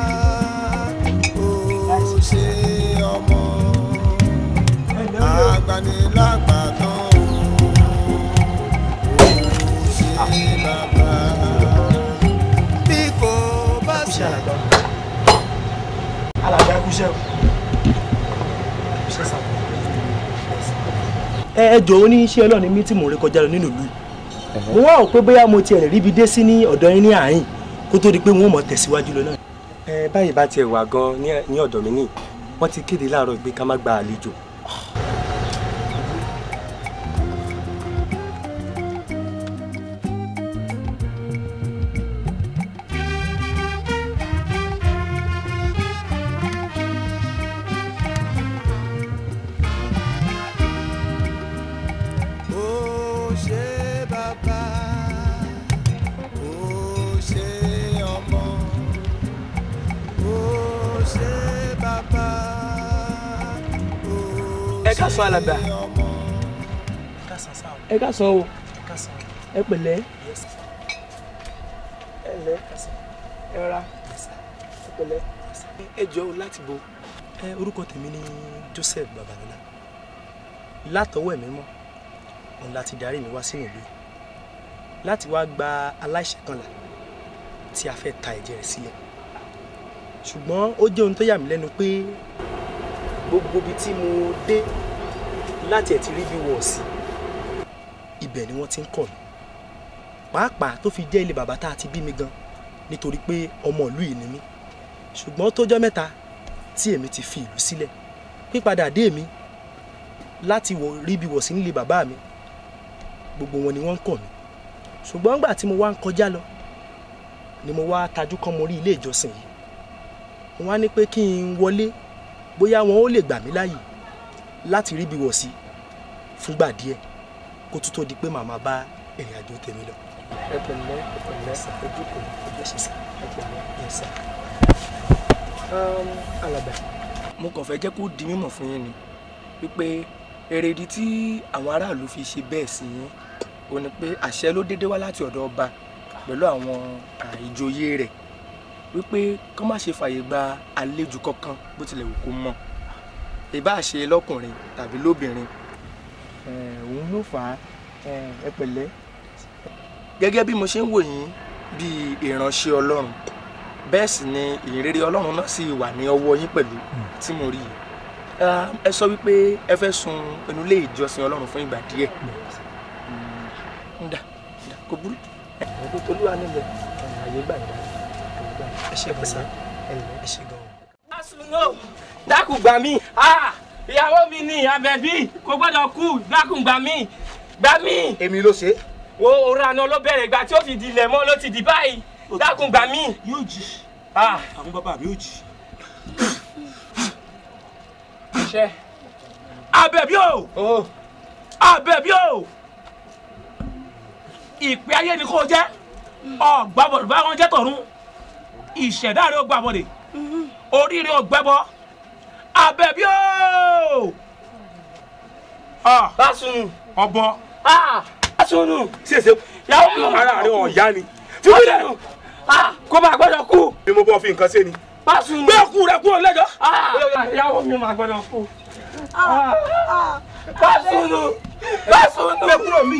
Speaker 15: ó ṣe ọmọ agbanilágbàtàn ó ṣe bàbá bí kò bá ṣe.
Speaker 5: alàgbà ẹ kú iṣẹ́ o. iṣẹ́ sá. ẹ ẹ jọ oníṣẹ́ ọlọ́run ni mí tí mò ń rí kọjá lọ nínú ìlú yìí mo wá rò pé bóyá mo tiẹ̀ lè ríbi dé sí ní ọ̀dọ̀ yín ní àárín kó tó di pé wọ́n mọ̀ tẹ̀síwájú lọ náà.
Speaker 8: ẹ báyìí bá tiẹ̀ wà gan ní ní ọ̀dọ̀ mi ní wọ́n ti kéde láàárọ̀ pé ká má gba àlejò.
Speaker 15: ó ṣe bàbá ó ṣe ọmọ ó ṣe bàbá
Speaker 5: ẹ ká sọ alàgbà. ẹ ká sọ o ẹ pẹ̀lẹ́ ẹ lẹ́ ẹ ra ẹ pẹ̀lẹ́. ẹ jọ o láti bo. ẹ orúkọ tèmi ni Joseph Babalọlá látọwọ́ ẹ̀mí mọ́ òun láti darí mi wá sínú ìlú yìí láti wá gba aláìṣẹ̀ kan là tí a fẹ́ ta ẹ̀jẹ̀ rẹ̀ sílẹ̀ ṣùgbọ́n ó jẹ́ ohun tó yà mí lẹ́nu pé gbogbo ibi tí mo dé láti ẹ̀ ti rí bí wọ̀ sí ibẹ̀ ni wọ́n ti ń kọ̀ mí pàápàá tó fi jẹ́ ilé bàbá tá a ti bí mi gan nítorí pé ọmọ ìlú yìí ni mí ṣùgbọ́n tó jọ́ mẹ́ta tí èmi ti fi ìlú sílẹ̀ pípadà dé mi láti wọ rí bí wọ̀ sí nílé bàbá mi gbogbo wọn ni wọ́n ń kọ̀ mí ṣùgbọ́n nígbà tí mo wá ń kọjá lọ ni mo wá tajú kán mo rí ilé ìjọsìn yìí mo wá ní pé kí n wọlé bóyá wọn ó lè gbà mí láàyè láti rí bí wọ̀ sí
Speaker 2: fúngbà díẹ̀ kó tó tó di pé màmá bá ìrìn àjò tèmi lọ.
Speaker 8: ẹ pẹ̀lẹ́ ẹ pẹ̀lẹ́ ojú kò ojú ṣe sá ẹ pẹ̀lẹ́ yẹn sá. alàgbà mo kàn fẹ́ jẹ́ kó di mímọ̀ fún yín ni wípé èrèdí tí àwọn aráàlú fi ṣe bẹ́ẹ̀ sí yín ó ní pé àṣẹ ló dédé wá láti ọ̀dọ̀ ọba pẹ̀lú àwọn ìjòyè rẹ̀ wípé kán má ṣe fàyè gba àlejò kankan bó tilẹ̀ wù kó mọ̀ ìbá ṣe lọ́kùnrin tàbí lóbìnrin òun ló fà á ẹ pẹ̀lẹ́ gẹ́gẹ́ bí mo ṣe ń wò yín bíi ìránṣẹ́ ọlọ́run bẹ́ẹ̀ sì ni ìrere ọlọ́run náà sì wà ní ọwọ́ yín pẹ̀lú tí mo rí yìí ẹ sọ wípé ẹ fẹ́ sun inú ilé ìjọsìn ọlọ́run fún ìgbà díẹ̀ ǹda ǹda kò burú ẹ̀ẹ́dẹ́ tolúwa nílẹ̀ àyè gbà yín ẹ ṣe gbèsè ẹ ṣe gan.
Speaker 13: Asùnwó dákun gbà mí ìyàwó mi ní Àbẹ̀bí kò gbọ́dọ̀ kú dákun gbà mí gbà mí.
Speaker 2: èmi ló ṣe.
Speaker 13: wo òran àná ló bẹ̀rẹ̀ ìgbà tí ó fi di ilẹ̀ mọ́ ló ti di báyìí dákun gbà mí.
Speaker 2: yóò jì àwọn bàbá mi yóò jì.
Speaker 13: iṣẹ́.
Speaker 3: Àbẹ̀bí o Àbẹ̀bí o ìpè ayé ni kò jẹ́ ọ̀gbàbọ̀dọ̀ bá wọn jẹ́ tọ̀run ìṣẹ̀dá rẹ̀ ó gbàbọ̀dẹ̀ oríire ò gbẹ́bọ Àbẹ̀bí o.
Speaker 13: Básùnù.
Speaker 3: ọbọ.
Speaker 13: Básùnù.
Speaker 3: ṣèṣe
Speaker 13: yàwó mi ò
Speaker 3: ara rẹ̀ ọ̀yá ni.
Speaker 13: Básùnù. kó bá gbọ́dọ̀ kú.
Speaker 3: ni mo bọ́ fi nǹkan ṣe ni.
Speaker 13: Básùnù.
Speaker 3: gbé kú rẹ kúrò lẹ́jọ́.
Speaker 13: yàwó mi ò máa gbọ́dọ̀ kú. Básùnù. Básùnù.
Speaker 3: gbé kúrò mi.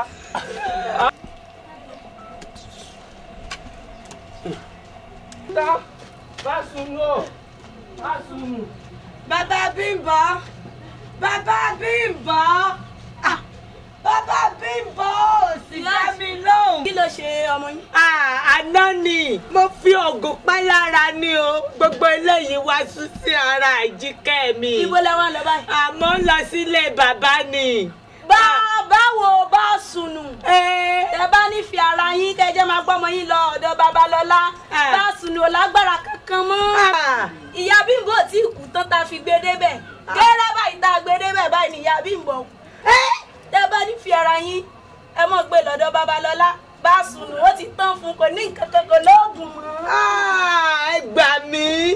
Speaker 13: Básùnù. Básùnù.
Speaker 18: Bàbá Bímbọ́ Bàbá Bímbọ́ Ah, Bàbá Bímbọ́ ò sì dá mi lóhùn. Kí ló ṣe ọmọ yín?
Speaker 20: àná ni mo fi oògùn pa lára ni o gbogbo eléyìí wá sún sí ara àjíkẹ́ mi.
Speaker 18: Ibo lẹ wá lọ báyìí?
Speaker 20: àmọ́ ń lọ sílé bàbá ni.
Speaker 18: Bàbá wo bá sùnù? Tẹ bá ní fi ara yín kẹjẹ máa gbọ́mọ yín lọ ọ̀dọ̀ Babalọ́lá. Bá sùnù ò lágbára kankan mọ́. Ìyá Bímbọ́ tí kú tán ta fi gbé débẹ̀. Gẹ́rẹ́ báyìí tá a gbé débẹ̀ báyìí ni ìyá Bímbọ́ kú. Tẹ bá ní fi ara yín ẹ mọ̀ gbé lọ́dọ̀ Babalọ́lá. Bá sùnù ó ti tán fún kò ní nǹkan kan kò lóògùn mọ́.
Speaker 20: ẹ gbà mí.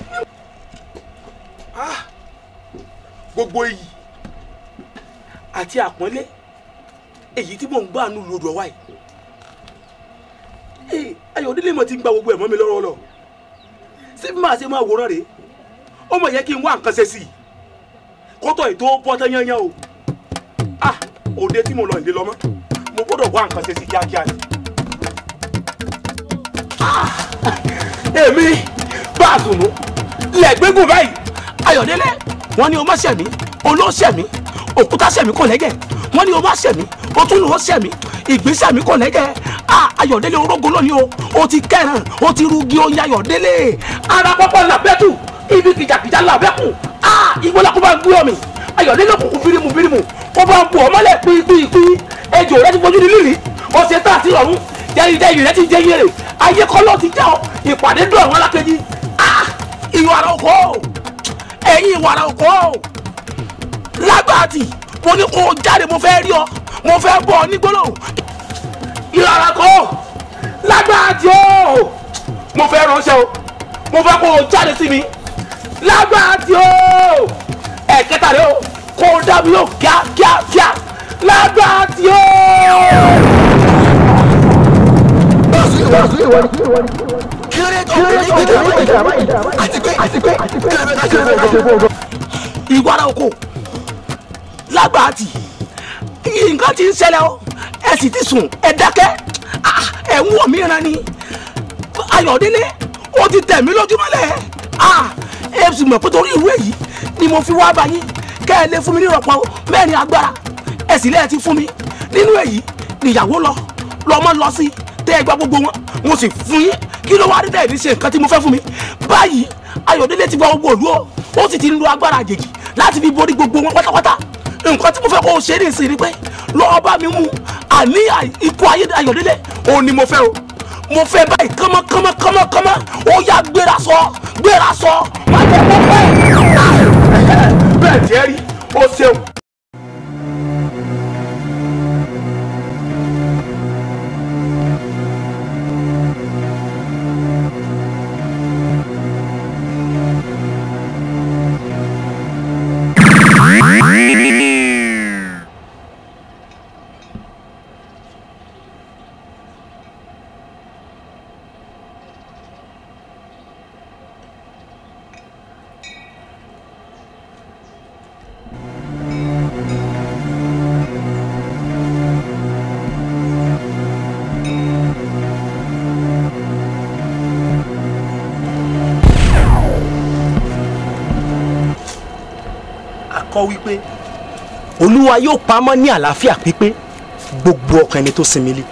Speaker 3: gbogbo iyì àti àpọ́nlé èyí tí mò ń gbà nù lòdù ọ̀wá yìí ee Ayọ̀délé mọ̀ ti ń gba gbogbo ẹ̀ mọ́ mi lọ́rọ́ lọ ṣé bí màá ṣe máa wòran rèé ó mọ̀ yẹ kí n wá nǹkan ṣe sí i kótó ètò bọ́tẹ́ yányán o ah òde tí mo lọ ìdè lọ́mọ́ mo gbọ́dọ̀ wá nǹkan ṣe sí kíákíá ni. Ah, èmi bá a sùn nù lẹ́gbẹ́gùn báyìí Ayọ̀délé wọ́n ní o má ṣẹ̀mí olóṣẹ̀mí òkúta ṣẹ̀mí kò lẹ́gẹ̀ wọ́n ní o má ṣẹ̀mí o tún lò ó ṣẹ̀mí ìgbésẹ̀ mi kò lẹ́gẹ̀ a Ayọ̀délé orógo lónìí o o ti kẹràn o ti rugi oyin Ayọ̀délé ara pọ́pọ́ làbẹ́tù ibi kìjàkìjà làbẹ́kù a ìgbọ́lá kó bá gbé ọmọ Ayọ̀délé kùkù bírímù bírímù kó bá bu ọmọlẹ̀ pípípí ejò rẹ ti fojú ní lílì ọ̀sẹ̀ tá àti ọ̀run jẹ́rìí rẹ ti jẹ́ yẹrẹ ayé kọ́lọ́ ti já ọ ìpàdé dùn àwọn alákejì ìwà ara oko ẹ̀yin ìwà ara oko lágbàtì mo ní kó o jáde mo fẹ́ rí ọ mo fẹ́ bọ̀ ọ ní gbólóhùn ìwà ara kọ́ lágbàtì o mo fẹ́ ránṣẹ́ o mo fẹ́ kó o jáde sí mi lágbàtì o ẹ̀kẹta rẹ o kó o dá mi yóò kíá kíá kíá lágbàtì o. ìwà ara oko lágbàtì nǹkan ti ń ṣẹlẹ̀ o ẹ sì ti sùn ẹ dákẹ́ Ah, ẹ ń wọ̀ mí ran ni Ayọ̀délé ó ti tẹ̀ mí lójúmọ́lẹ̀ Ah, ẹ sì mọ̀ pé torí ìwé yìí ni mo fi wá bá yín kẹ́ ẹ lè fún mi ní ìrọ̀pọ̀ mẹ́rin agbára ẹ sì lẹ́ẹ̀ ti fún mi nínú èyí níyàwó lọ lọ́mọ lọ sí tẹ́ ẹ gba gbogbo wọn mo sì fún yín kí ló wá rí dẹ́ẹ̀dí ṣe nǹkan tí mo fẹ́ fún mi báyìí Ayọ̀délé ti gba gbogbo òlu o ó sì ti ń lo agbára àjèjì láti fi borí gbogbo wọn pátápátá nǹkan tí mo fẹ́ kó o ṣe ní ìsìn ni pé lọ́ọ́ bá mi mú àní ikú ayé Ayọ̀délé òun ni mo fẹ́ o mo fẹ́ báyìí kánmọ́ kánmọ́ kánmọ́ kánmọ́ ó yá gbéra sọ gbéra sọ má jẹ́ kó pẹ́. bẹ́ẹ̀ tiẹ́ rí ó ṣeun.
Speaker 2: kọ́ wípé
Speaker 9: olúwa yóò pamọ́ ní àlàáfíà pípé gbogbo ọkàn ẹni tó sinmi lé.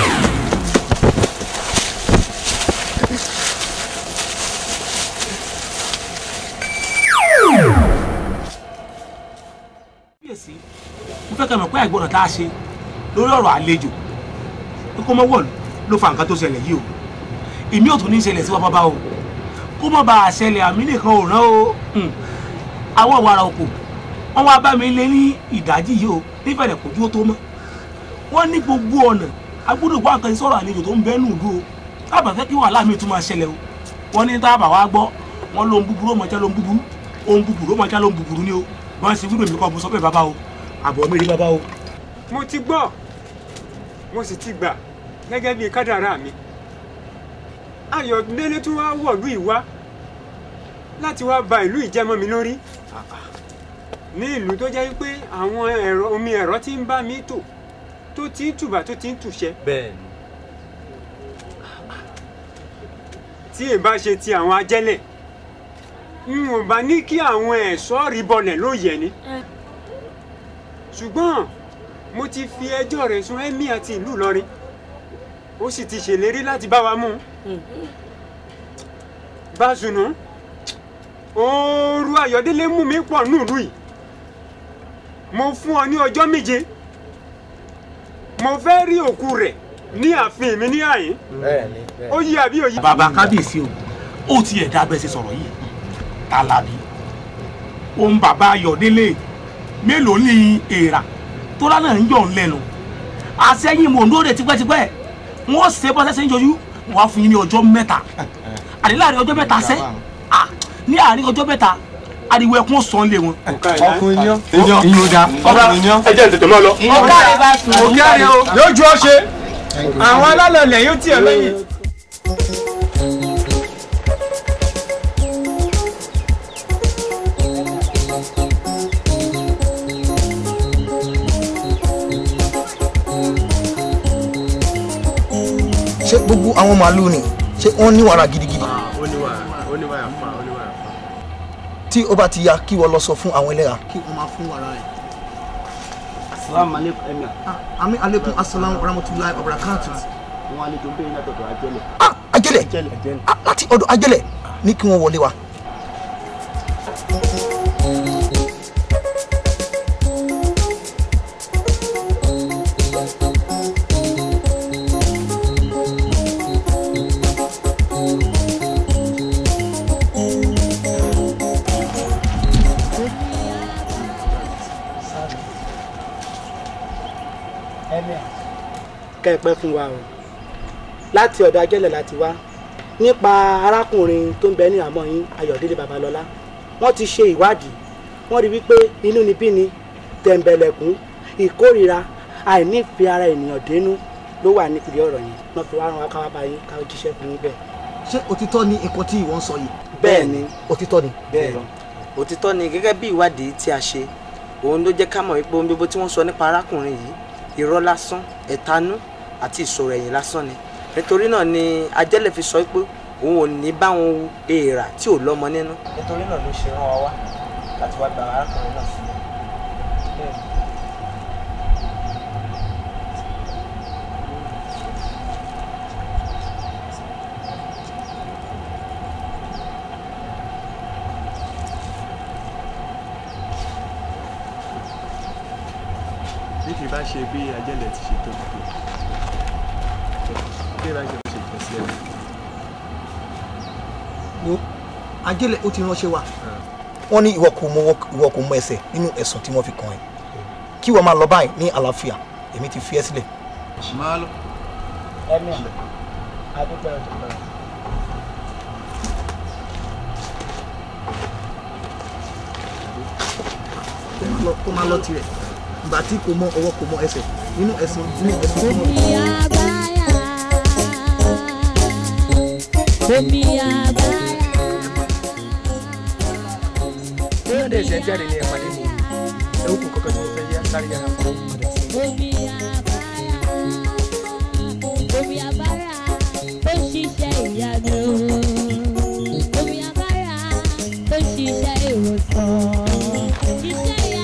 Speaker 2: kíyèsí mo fẹ́ kẹ́ mọ̀ pé àìgbọràn tá a ṣe lórí ọ̀rọ̀ àlejò pé kó mọ́ wọ̀lú ló fa nǹkan tó ṣẹlẹ̀ yìí o èmi ò tún ní í ṣẹlẹ̀ sí wa bàbá o kó mọ́ bá a ṣẹlẹ̀ àmì nìkan ò rán o Hmm. àwọn wàrà òkò wọ́n wá bá mi lé ní ìdájí yìí o nífẹ̀ẹ́ kò dúró tó mọ́ wọ́n ní gbogbo ọ̀nà agbọ́dọ̀ wá nǹkan sọ̀rọ̀ àlejò tó ń bẹ́ nù dúró tábà fẹ́ kí wàhálà mi tún máa ṣẹlẹ̀ o wọ́n ní tábà wá gbọ́ wọ́n lóhun búburú ó mọ̀ já lóhun búburú ohun búburú ó mọ̀ já lóhun búburú ni o wọ́n sì wúlò mi kọ́ mo sọ pé bàbá o àbọ̀ mi rí bàbá o.
Speaker 17: mo ti gbọ́ mo sì ti gbà gẹ́gẹ́ bíi kádàrá mi ayọ̀délé tún wá wọ̀lú ìwá láti wá ba ìlú ìjẹ́mọ́ mi lórí ní ìlú tó jẹ́ pé àwọn ẹ̀rọ omi ẹ̀rọ ti ń bá mi tò tó ti ń tùbà tó ti ń tùṣẹ́
Speaker 8: bẹ́ẹ̀ni
Speaker 17: tí ì bá ṣe ti àwọn ajẹ́lẹ̀ n ò bá ní kí àwọn ẹ̀ṣọ́ rí bọlẹ̀ lóye ni ṣùgbọ́n mo ti fi ẹjọ́ rẹ̀ sun ẹ́mí àti ìlú Ìlọrin ó sì ti ṣèlérí láti bá wa mú un Básùnù ooru Ayọ̀délé mú mi pọ̀ nílùú yìí mo fún ọ ní ọjọ́ méje mo fẹ́ rí òkú rẹ̀ ní ààfin mi ní àyín ó yí àbí òyí.
Speaker 2: bàbá kábíyèsí o ó ti ẹ̀dá bẹ́ẹ̀ ṣe sọ̀rọ̀ yìí tàlàbí òun bàbá ayọ̀délé mélòó ní èèrà tó lánàá ń yọ̀ ń lẹ́nu àṣẹyìn mò ń dóde tipẹ́tipẹ́ wọ́n ṣe bọ́sẹ̀ ṣe ń yọjú wọ́n á fún yín ní ọjọ́ mẹ́ta àní láàrin ọjọ́ mẹ́ta sẹ́ à ní àárín ọjọ́ mẹ́ta ariwo ẹkún sọ ń lé wọn.
Speaker 17: ọkùnrin yan
Speaker 2: Iyán.
Speaker 17: ìyún da
Speaker 2: Ọkùnrin yan.
Speaker 17: ẹ jẹ́ tètè máa lọ.
Speaker 2: Ọ̀gá rẹ̀ bá sùn.
Speaker 17: ọ̀gá rẹ̀ o lójú ọ ṣe àwọn alálọ̀lẹ̀ yóò tiẹ̀ lẹ́yìn.
Speaker 22: ṣé gbogbo àwọn màálùú ni ṣé wọ́n ní wàrà gidigidi tí ó bá ti ya kí wọ́n lọ sọ fún àwọn ẹlẹ́ra kí wọ́n máa fún wàrà rẹ̀.
Speaker 23: Assalamu alaikum emir.
Speaker 22: àmì aleykum asalaamu rahmatulahi wa barakatu.
Speaker 23: Wọ́n àlejò bẹ́ẹ̀ ní àtọ̀tọ̀ ajẹ́lẹ̀.
Speaker 22: ajẹ́lẹ̀ Ah, láti ọ̀dọ̀ ajẹ́lẹ̀ ní kí wọ́n wọlé wa.
Speaker 1: kẹ́ ẹ pẹ́ fún wa o láti ọ̀dọ̀ ajẹ́lẹ̀ láti wá nípa arákùnrin tó ń bẹ ní àmọ́ yín ayọ̀délé babalọ́lá wọ́n ti ṣe ìwádìí wọ́n rí wípé inúnibíni tẹ̀m̀bẹ̀lẹ̀kún ìkórìíra àìnífẹ̀ẹ́ ara ènìyàn dénú ló wà nípìnlẹ̀ ọ̀rọ̀ yìí wọ́n fi wá rán wa káwá bá yín ká jíṣẹ́ fún yín bẹ́ẹ̀.
Speaker 22: ṣé òtítọ́ ni nǹkan tí ìwọ ń sọ yìí.
Speaker 1: bẹ́ẹ̀ ni
Speaker 22: òtítọ́ ni.
Speaker 24: bẹ́ẹ̀ òtítọ́ ni gẹ́gẹ́ bí ìwádìí tí a ṣe òun ló jẹ́ ká mọ̀ wípé ohun gbogbo tí wọ́n sọ nípa arákùnrin yìí irọ́ lásán ẹ̀tanú àti ìṣòro ẹ̀yìn lásán ni nítorí náà ni ajẹ́lẹ̀ fi sọ pé òun ò ní bá wọn wu èèrà tí ò lọ́mọ nínú. nítorí náà ló ṣe rán wa wá láti wá gba arákùnrin náà sílẹ̀.
Speaker 17: bí kì í bá ṣe bí ajẹ́lẹ̀ ti ṣe tóbi tó bí ìbá ṣe bó ṣe jẹ́ sí ẹ̀.
Speaker 22: wo ajẹ́lẹ̀ ó ti ránṣẹ́ wa. wọ́n ní ìwọ kò mọ ìwọ kò mọ ẹsẹ̀ nínú ẹ̀sùn tí wọ́n fi kàn ẹ́ kí wọ́n máa lọ báyìí ní àlàáfíà èmi ti fi ẹ́ sílẹ̀.
Speaker 23: máa lọ.
Speaker 24: ẹ̀mí adúpẹ́ ọ̀tún náà.
Speaker 22: kó máa lọ kó máa lọ tirẹ̀ ìgbà tí kò mọ ọwọ́ kò mọ ẹsẹ̀ nínú ẹ̀sùn nínú ẹ̀sùn tí wọ́n fi kàn ẹ́.
Speaker 18: omi àbáyà.
Speaker 2: bóyá dẹ̀ ṣe ń jáde ní ẹ̀pàdé mi ẹ̀ ó kún kankan tí mo fẹ́ yá sáré yára fún ọmọdé sí.
Speaker 18: omi àbáyà. omi àbáyà tó ṣiṣẹ́ ìyanu. omi àbáyà tó ṣiṣẹ́ ìwòsàn. iṣẹ́ ìyanu.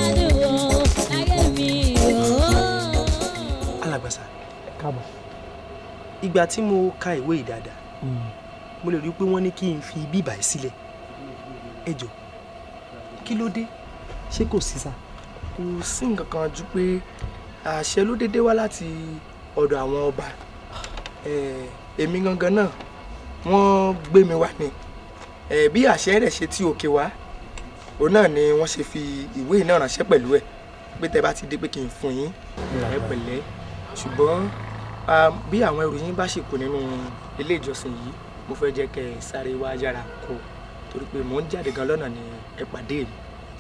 Speaker 9: ìgbà tí mo ka ìwé yìí dáadáa mo lè rí i pé wọ́n ní kí n fi bíbà yìí sílẹ̀ ẹ jọ kí ló dé ṣé kò sí sá.
Speaker 2: kò sí nǹkan kan ju pé àṣẹ ló dédé wá láti ọ̀dọ̀ àwọn ọba Eh, èmi gangan náà wọ́n gbé mi wá ni Eh, bí àṣẹ rẹ̀ ṣe tí òkè wá òun náà ni wọ́n ṣe fi ìwé náà ránṣẹ́ pẹ̀lú ẹ̀ pé tẹ́ bá ti dé pé kí n fún yín ẹ pẹ̀lẹ́ ṣùgbọ́n ah, bí àwọn ẹrù yín bá ṣì kù nínú ilé ìjọsìn yìí mo fẹ́ jẹ́ kẹ́ ẹ sáré wá yára kó torí pé mò ń jáde gan lọ́nà ni ẹ pàdé mi.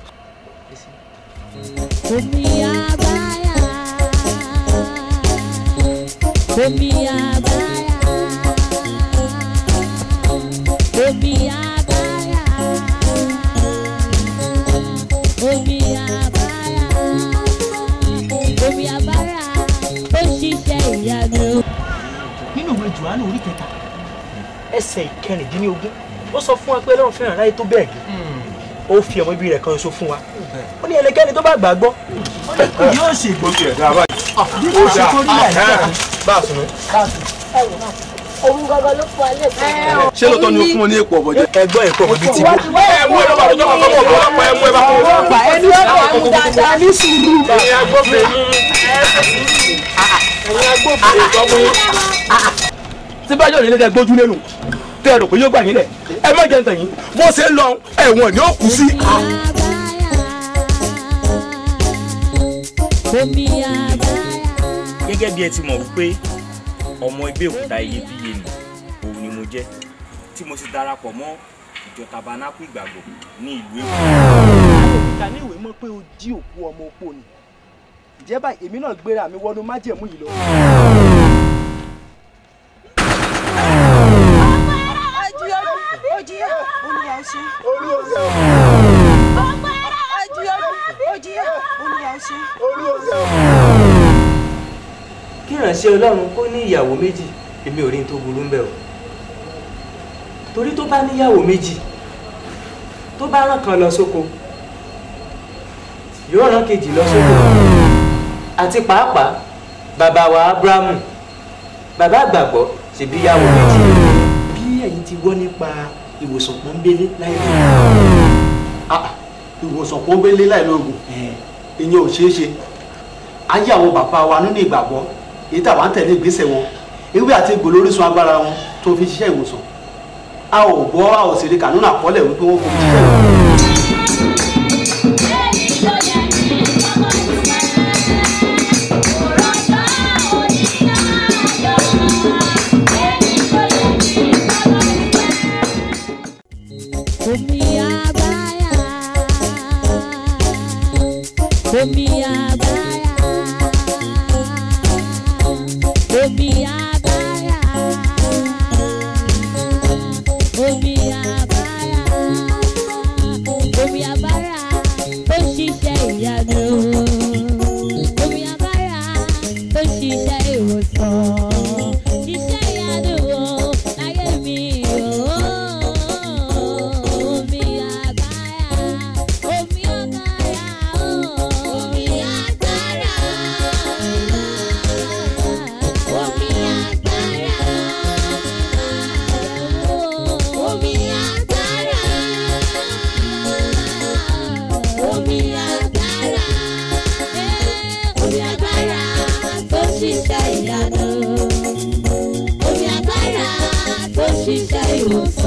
Speaker 4: Omi abaya, omi abaya, omi abaya, omi abaya, omi abaya, ó ṣiṣẹ́ ìyanu.
Speaker 9: nínú ìwé johannu orí kẹta ẹsẹ̀ ìkẹrìndínlógún ó sọ fún wa pé ọlọ́run fẹ́ràn aráyé tó bẹ́ẹ̀ gẹ́ ó fi ọmọ ibi rẹ̀ kan ṣoṣo fún wa ó ní ẹnikẹ́ni tó bá gbàgbọ́ yóò ṣe
Speaker 10: ó ti ẹ̀dá báyìí.
Speaker 9: bí kò ṣe kó rí àyíká
Speaker 10: bá a sùn mí.
Speaker 18: òun gangan ló fún alẹ́ kan.
Speaker 10: ṣé lóòótọ́ ni o fún wọn ní èpò ọ̀bọ̀jẹ́.
Speaker 9: ẹgbọ́n èpò ọ̀bọ̀jẹ́ ti
Speaker 10: ẹ mú ẹ bá tó kọ́ fọ́ bọ̀ ọ̀pọ̀ ẹ mú ẹ bá fọ́ bọ̀.
Speaker 18: ẹni ó bá mú dáadáa ní sùúrù.
Speaker 10: ẹ̀yin agbófinró ẹ̀yin agbófinró ìtọ́kùn yín.
Speaker 2: tí bá yọ̀ nílé kẹ́ gbójú lẹ́nu tẹ́ ẹ rò pé yóò gbà yín lẹ̀ ẹ má jẹ́ ntẹ̀yìn bó ṣe ń lọ ẹ̀wọ̀n ni ó kù sí.
Speaker 4: Omi abaya.
Speaker 6: gẹ́gẹ́ bí ẹ ti mọ̀ wípé ọmọ ẹgbẹ́ òkúta iyebíye ni òun ni mo jẹ́ tí mo sì darapọ̀ mọ́ ìjọ tabernacle ìgbàgbọ́ ní ìlú èkó.
Speaker 22: ìkà ní ìwé mọ̀ pé o jí òkú ọmọ opó ni ìjẹ́ báyìí èmi náà gbéra mi wọnú májẹ̀mú yìí lọ.
Speaker 18: Ojiya, olúwa ṣe.
Speaker 22: Olúwa ṣe.
Speaker 18: Ojiya, ojiya, olúwa ṣe.
Speaker 22: Olúwa ṣe.
Speaker 11: kí ìránṣẹ́ ọlọ́run kó ní ìyàwó méjì èmi ò rí n tó burú ń bẹ̀ o torí tó bá níyàwó méjì tó bá rán kan lọ sóko yóò rán kejì lọ sóko àti pàápàá bàbá wa abrahamu bàbá àgbàgbọ́ ṣèbí ìyàwó méjì bí ẹ̀yin ti gbọ́ nípa ìwòsàn pọ́nbélé láì lóògùn.
Speaker 23: ìwòsàn pọ́nbélé láì lóògùn ìyẹn ò ṣeé ṣe ayé àwọn bàbá wa nínú ìgbàgbọ́ èyí tàwa ń tẹ̀lé ìgbésẹ̀ wọn ewé àti egbò lórísun agbára wọn tó fi ṣiṣẹ́ ìwòsàn a ò gbọ́ a ò sì rí kànúnà àkọọ́lẹ̀ wípé wọ́n fi ṣiṣẹ́ ìwòsàn.
Speaker 4: Omi abaya, omi abaya, omi abaya, omi abaya, omi abaya, ó ṣiṣẹ́ ìyanu. Omi abaya, ó ṣiṣẹ́ ìwòsàn. Ṣiṣẹ́ ìyanu o, láyé mi o. Omi abaya, omi abaya o. Omi agbára. Omi agbára. Omi agbára. Omi agbára. Omi agbára tó ṣiṣẹ́ ìyanu. Omi agbára tó ṣiṣẹ́ ìwòsàn.